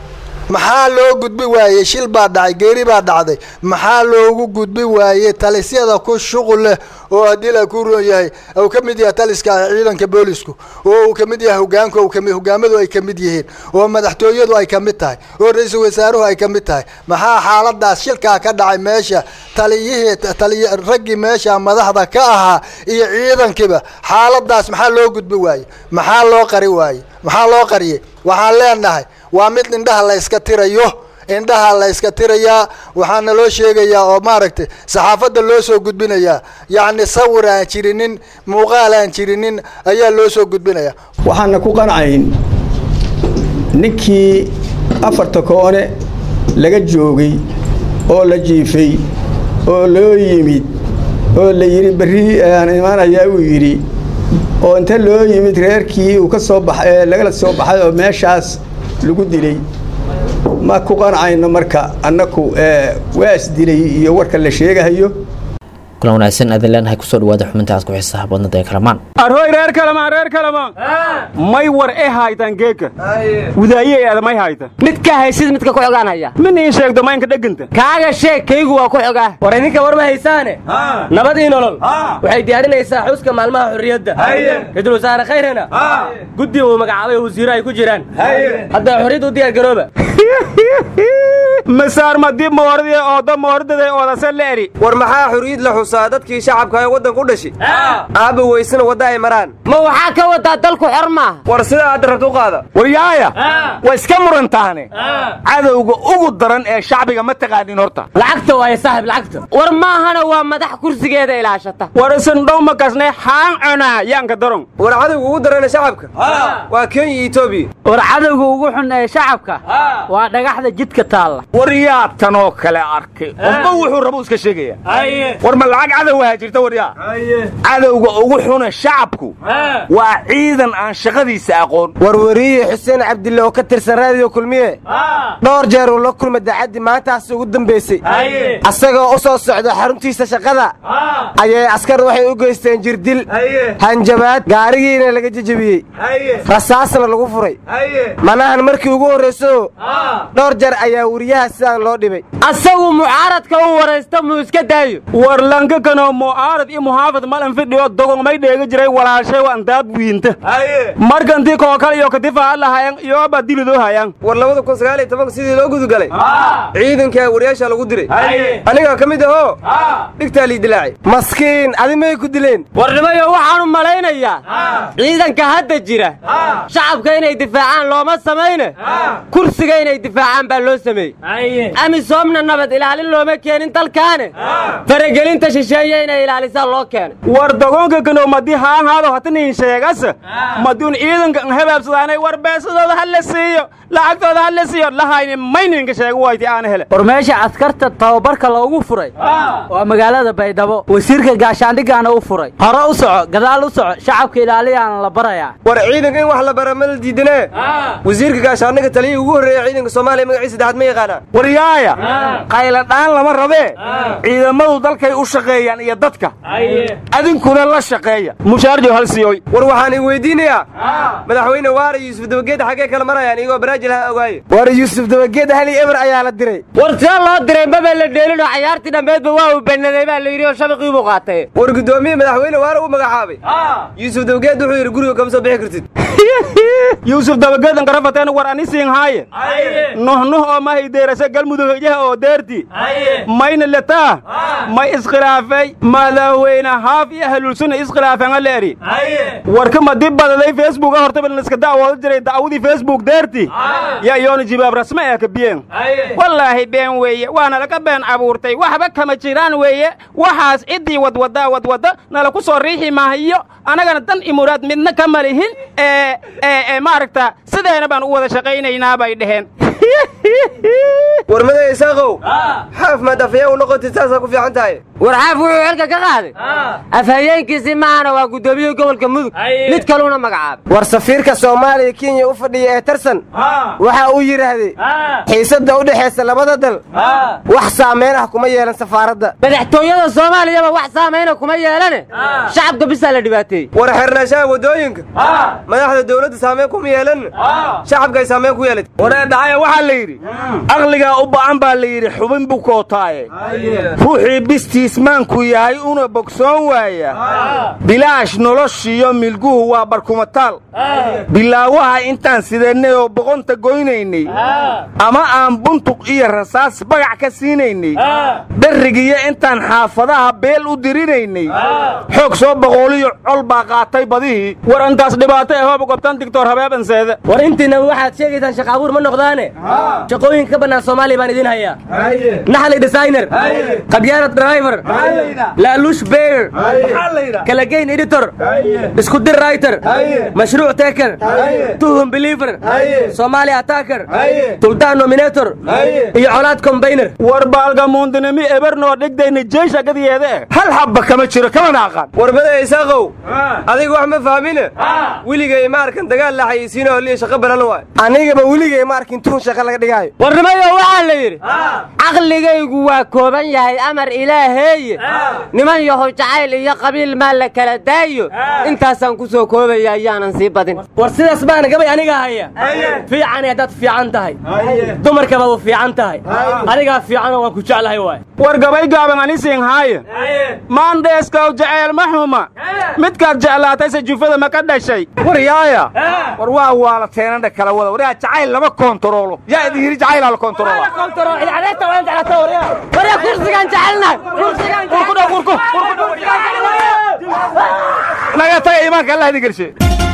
maxaa loo gudbi waayey shil baa dhacay geeri baa dhacday maxaa loogu gudbi waayey talisyada ku shuqul leh oo haddii la ku roon yahay uu ka mid yahay taliska ciidanka boolisku oo uu ka mid yahay hogaanku uu kami hogaamadu ay ka mid yihiin oo madaxtooyadu ay ka mid tahay oo ra-iisul wasaaruhu ay ka mid tahay maxaa xaaladaas shilkaa ka dhacay meesha taliyihii taliy raggii meesha madaxda ka ahaa iyo ciidankiiba xaaladaas maxaa loo gudbi waayey maxaa loo qari waayey maxaa loo qariyey waxaan leenahay waa mid indhaha la yska tirayo indhaha la yska tirayaa waxaana loo sheegayaa oo maaragtay saxaafadda loo soo gudbinayaa yacni sawir aan jirinin muuqaal aan jirinin ayaa loo soo gudbinayaa waxaana ku qancayn ninkii afarta koone laga joogay oo la jiifay oo loo yimid oo la yidhi berri aan imaanayaa uu yidhi oo inta loo yimid reerkii uu ka soo baxay lagala soo baxay oo meeshaas lagu dilay ma ku qancayno marka annaku waa isdilay iyo warka la sheegahayo kulan wanaagsan aadin leenahay kusoo dhawaada xubinta aad ku xiisaha badnada ee kalamaan arhoy reer kalamaan reer kalamaan may war e haytan geeka wudaaye eeda may hayta mid ka haysid midka ku xogaan haya min ii sheegdo maynka dheganta kaaga sheeg kaygu waa ku xogaa war idinka war ma haysaane nabadii nolol waxay diyaarinaysaa xuska maalmaha xorriyadda ra-iisul wasaare khayrana guddi uu magacaabay wasiiro ay ku jiraan hadda xorriyadda u diyaar garooba masaar madib mooradii ooda mooradaday oodase leeri war maxaa xuriyad la xusaa dadkii shacabka ee waddanka u dhashay aabba weysana wadda ay maraan ma waxaa ka wadaa dalku xor maaha war sidaa hadda rabta u qaada waryaaya waa iska murantaane cadowga ugu daran ee shacbiga ma taqaanin horta lacagta waaye saaxib lacagta war maahana waa madax kursigeeda ilaashata war isindhow ma kasnay xaan cunaa yaanka daron war cadowga ugu daran ee shacabka waa kenya iyo etoobiya war cadowga ugu xun ee shacabka waa dhagaxda jidka taalla war yaa tanoo kale arkay qofba wuxuu rabo iska sheegaya war ma lacag cadow ahaa jirta waryaa cadowga ugu xuna shacabku waa ciidan aan shaqadiisa aqoon warwariye xuseen cabdille oo ka tirsan raadiyo kulmiye dhowr jeer uu la kulma daacaddi maantaas ugu dambaysay asagoo u soo socda xaruntiisa shaqada ayay askar waxay u geysteen jirdil hanjabaad gaarigiina laga jejebiyey rasaasna lagu furay manahan markii ugu horrayso dhowr jeer ayaa weriyaha sidaan loo dhibay asagu mucaaradka u waraysta muu iska daayo war lankakanoo mucaarad iyo muxaafid malan fidhiyo dogon may dheega jiray walaashay waan daab wiinta markantii koo kale iyo kadifa lahayan iyooba dilidoo hayan war labada kun sagaal iyo tobanka sidii loo gudugalay ciidankaa wariyaasha lagu diray anigaa ka mid ahoo dhigtaa lii dilaacay maskiin adi may ku dileen warnimayo waxaanu malaynayaa ciidanka hadda jira shacabka inay difaacaan looma samayne kursiga inay difaacaan baa loo sameeyey amisoomna nabad ilaalin looma keenin dalkaane faragelinta shisheeye inay ilaalisaan loo keenay war dogoonka kano madi haanhaado hataniin sheegas madiun ciidanka habaabsadaanay war beesadooda ha la siiyo lacagtooda ha la siiyo lahayni mayninka sheego wayti aan hele war meesha askarta tababarka loogu furay waa magaalada baydhabo wasiirka gaashaandhigaana u furay hore u soco gadaal u soco shacabka ilaaliyaana la barayaa war ciidanka in wax la bara ma la diidanee wasiirka gaashaandhiga taliyii ugu horreeya ciidanka soomaaliya magaciisa saddexaad ma yaqaanaa waryaaya qayladhaan lama rabee ciidamadu dalkay u shaqeeyaan iyo dadka adinkuna la shaqeeya mushaarjo hal siyoy war waxaan i weydiinayaa madaxweyne waara yuusuf dabageed xaggee kala marayaan iyagoo baraajil ha ogaaye war yuusuf dabageed hali eber ayaa la diray war see loo diray maba la dheelinoo cayaartii dhammeedba waa uu banaday baa la yidhi oo shabaqii buu qaatay war guddoomiye madaxweyne waara u magacaabay yuusuf dabageed wuxuu yidhi guriga kama soo bixi kartid yuusuf dabageedan karafateen war ani siin haaye nuhnuh oo mahay deerase galmudug hijaha oo deerti mayna letaa may iskhilaafay madaxweyne haaf iyo ahlulsunna iskhilaafeen leeri warka madib badaday facebooka hortaban iska da'wooda jiray da'wadii facebook deerti yaa iyoona jibaab rasme ee ka biyeen wallaahi been weeye waana laga been abuurtay waxba kama jiraan weeye waxaas ciddii wadwaddaa wadwadda nala ku soo riixi maayo annagana dan imuraad midna ka malihin ee ee maaragta sideena baan u wada shaqaynaynaa bay dheheen war maday isaaqow xaaf maad afhayeen u noqotid saasaa ku fiican tahay warxaaf wuxuu xilka ka qaaday afhayeenkiisii maahana waa guddoomiye gobolka mudug mid kaluna magacaabay war safiirka soomaaliya kenya u fadhiya ee tarsan waxa uu yidhaahday xiisadda u dhexaysa labada dal wax saamayn ah kuma yeelan safaaradda madaxtooyada soomaaliyaba wax saamayna kuma yeelane shacabka bisaa la dhibaateeyey war xirnaanshaha waddooyinka madaxda dowladda saamayn kuma yeelan shacabka ay saamayn ku yeelatay waree dhacaya waxaa la yidhi aqligaa u ba'an baa la yidhi xubin buu kootaaye ruuxii bistiismaanku yahay una bogsoon waaya bilaash noloshiyo milguhu waa barkumataal bilaawaha intaan sideennay oo boqonta goynaynay ama aan buntuq iyo rasaas bagac ka siinaynay dharrigiyo intaan xaafadaha beel u dirinaynay xoog soo boqooliyo col baa qaatay badihii war intaas dhibaato ee hooba gobtan digtoor habeebanseede war intiina waxaad sheegaysaan shaqa abuur ma noqdaane shaqooyin ka bannaan soomaaliya baan idiin hayaa naxli designer qabyaanad driver laaluush beer kalageyn editor isku dir writer mashruuc taker tuhum believer somali attacker tuldaan nominator iyo colaad combiner war baalgamuundinimi ebernoo dhigdayna jeesha gadiyeede hal habba kama jiro kamana aqaan warbada isaaqow adiga wax ma fahmine weligay ma arkan dagaal la xayisiino holiya shaqo balan waay anigaba weligay ma arkin tuhun shaqa laga dhigaayo warnimayo waxaa la yidhi caqligaygu waa kooban yahay amar ilaaheeye niman yahow jacayl iyo qabiil maa la kala daayo intaasaan ku soo koobaya ayaanan sii badin war sidaas baana gabay aniga haya fiicani haddaad fiican tahay dumarkaba u fiican tahay adigaa fiicanoo waan ku jeclahay waay war gabay gaaban anisiin haaye maandheeskow jaceyl ma xuma midkaad jeclaatayse jufada ma ka dhashay war yaaya war waa waala teenandha kala wada waryaa jacayl lama koontaroolo yaa idin yidhi jacaylaa la koontaroola kursigaan jecelnahay naga taga iimaanka allah idin gelshe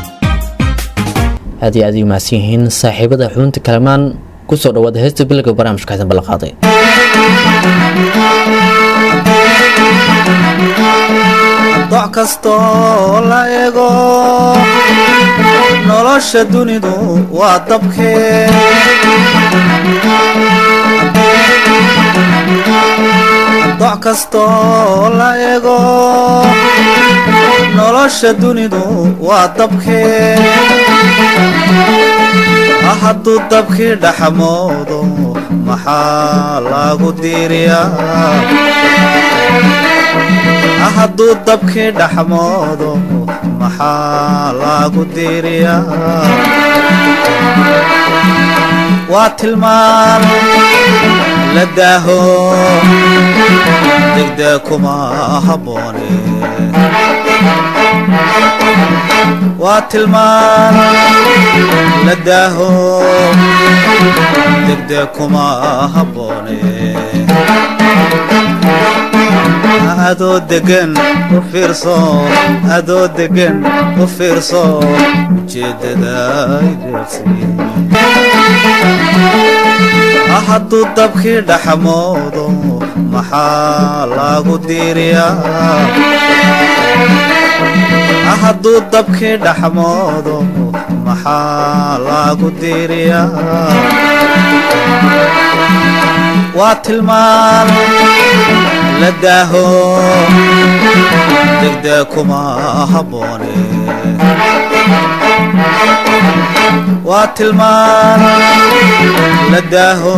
aad iyo aad ay umahadsan yihiin saaxiibada xubinta kalamaan ku soo dhawaada heesta bilowga barnaamijka xasan ballanqaaday doc kastoo la ego nolosha dunidu waa dabkee doc kastoo la ego nolosha dunidu waa dabkee hadduu dabkii dhaxmoodo maxaa lagu diiriyaa hadduu dabkii dhaxmoodo maxaa lagu diiriyaa waa tilmaan la daaho degdee kuma habboone waa tilmaan la daaho degdee kuma habboone adoo degan u fiirso adoo degan u fiirso ujeeddada hadduu dabkii dhaxmoodo maxaa lagu diiriyaa hadduu dabkii dhaxmoodo maxaa lagu diiriyaa waa tilmaan la daaho degdee kuma habboone waa tilmaan la daaho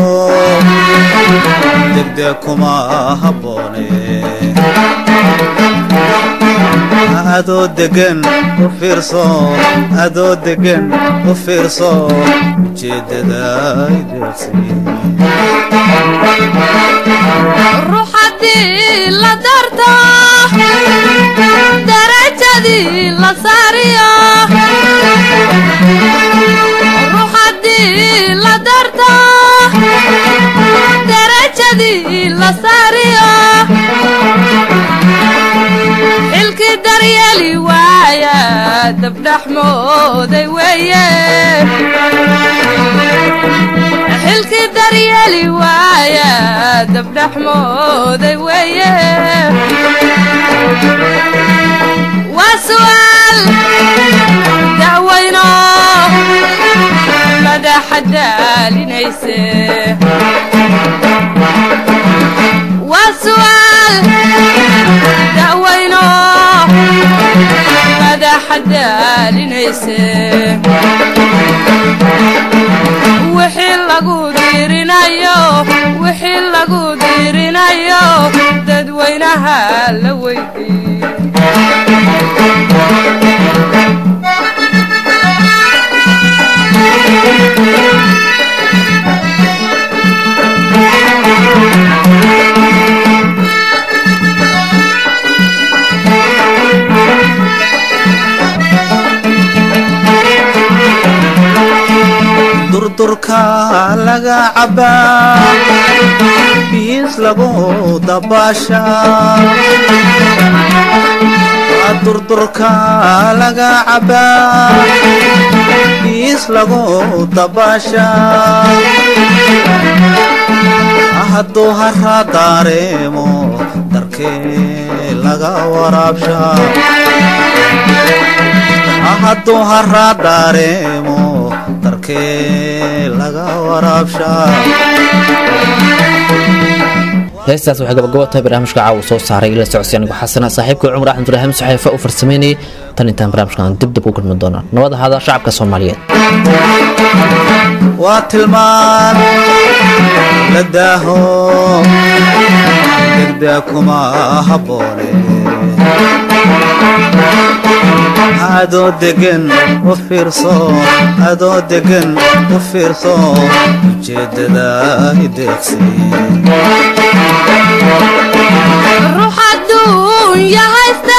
degdee kuma habboone adoo degan u fiirso adoo degan u fiirso ujeeddada ruuxadii la darto darajadii la saariyo ruuxadii la darto darajadii la saariyo xilkii daryeeli waaya dabdhaxmooday weeye xilkii daryeeli waaya dabdhaxmooday weeye waa su'aal dacwayno madaxa daalinayse dirinayo wixii lagu dirinayo dadweynaha la weydii durdurka laga cabaa biis lagu dabaashaa durdurka laga cabaa biis lagu dabaashaa hadduu hara daareemo darkee laga waraabshaa hadduu hara daareemo darkee laga waraabshaa heestaas waxay gabagabo tahay barnaamijka caawa soo saaray ila socodsi anigu xasana saaxiibka cumar axmed ibraahim saxeefe u farsamaynayay tan intaan barnaamijkan dib dib u kulmi doona nabad ahaada shacabka soomaaliyeed waa tilmaan la daaho degdeg kuma habboone adoo degan u fiirso adoo degan u fiirso ujeeddada ideeqsi ruux adduunya haysta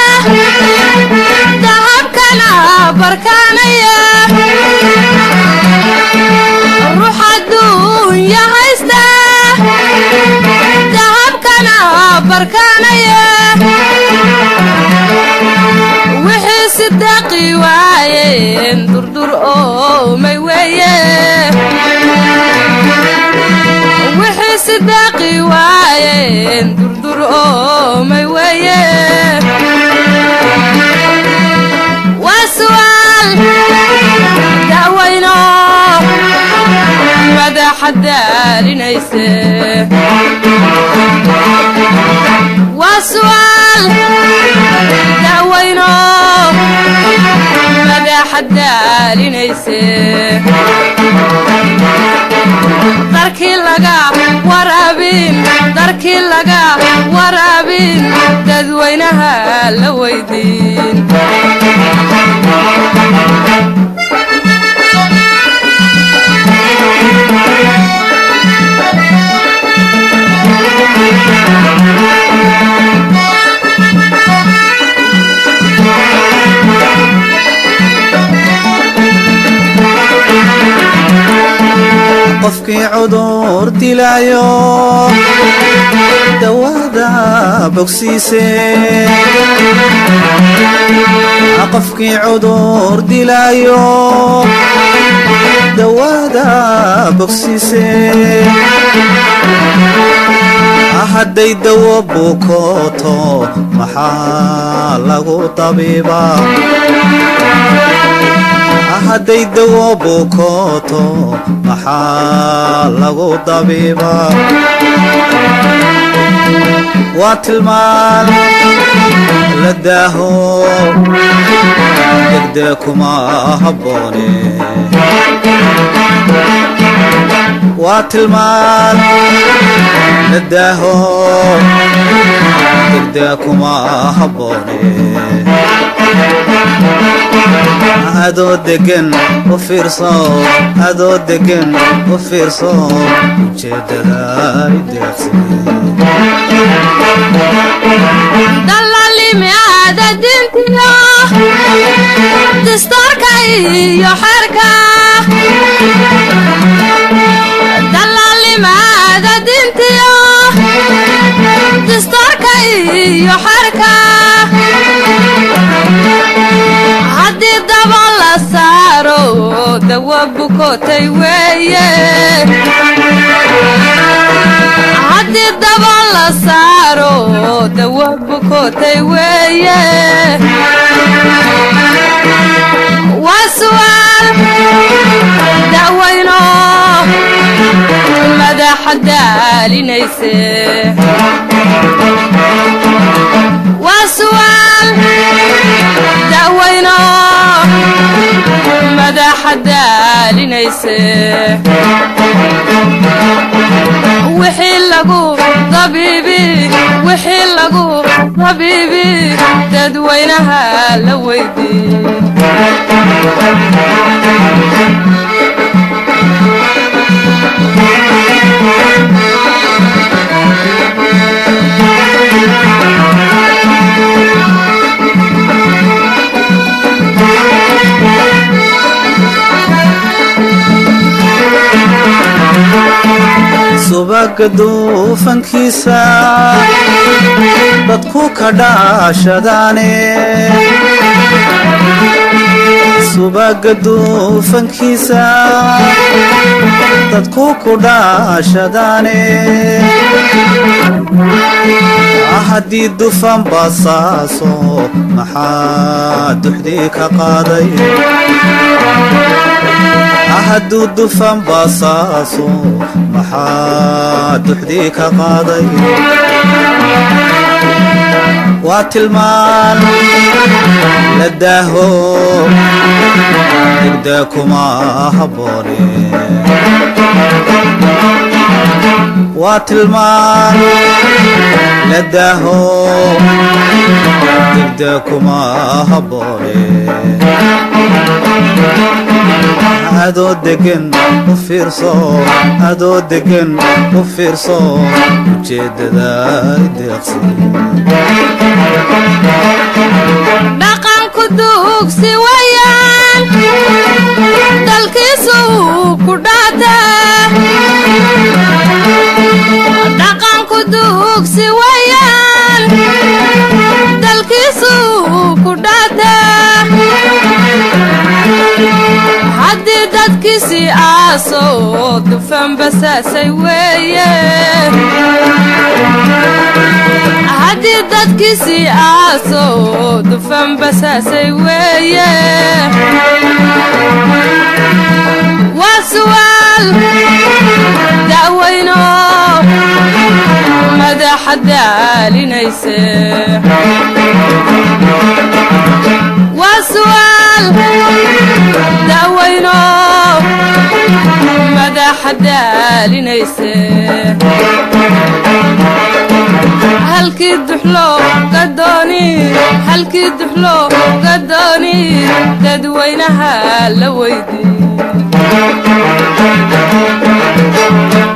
dahabkana barkaanaya ruux adduunya haysta dahabkana barkaanaya wixii sidaaqi waayeen durdur oo may weeye wixii sidaaqi waayeen durdur oo may weeye waa su'aal daawayno madaxa daalinayse waa su'aal daawayno madaxa daalinayse darkii laga waraabin darkii laga waraabin dadweynaha la weydiin qofkii cudur dilaayo dawaada bogsiise qofkii cudur dilaayo dawaada bogsiise hadday dawo bukooto maxaa lagu tabiibaa hadday dawo bukooto maxaa lagu dabiibaa waa tilmaan la daaho degdeg kuma habboone waa tilmaan la daaho degdeg kuma habboone adoo degan u fiirso adoo degan u fiirso ujeeddada ideeqsi dalalimi aada dintiyo dastoorka iyo xerka dalalimi aada dintiyo dastoorka iyo xerka haddii daba la saaro dawa bukotay weeye haddii daba la saaro dawa bukotay weeye waa su'aal dawayno madaxa daalinayse waa su'aal dawayno madaxa daalinayse habiibi dadweynaha la weydii subaga duufankiisa dadku ka dhaashadaane subaga duufankiisa dadku ku dhaashadaane haddii dufan basaaso maxaa duxdii ka qaaday hadduu dufan basaaso maxaa duxdii ka qaaday waa tilmaan la daaho degda kuma habboone waa tilmaan la daaho degda kuma habboone adoo degan u fiirso adoo degan u fiirso ujeeddada ideeqsi dhaqanku duugsi wayaan dalkiisu ku dhaataa dhaqanku duugsi wayaan dalkiisu ku dhaataa haddii dadkiisii aaso dufan basaasay weeye haddii dadkiisii aaso dufan basaasay weeye waa su'aal da'weyno madaxa daalinayse waa su'aal da'weyno madaxa daalinayse halkii duxlo gadooni halkii duxlo gadooni dadweynaha la weydii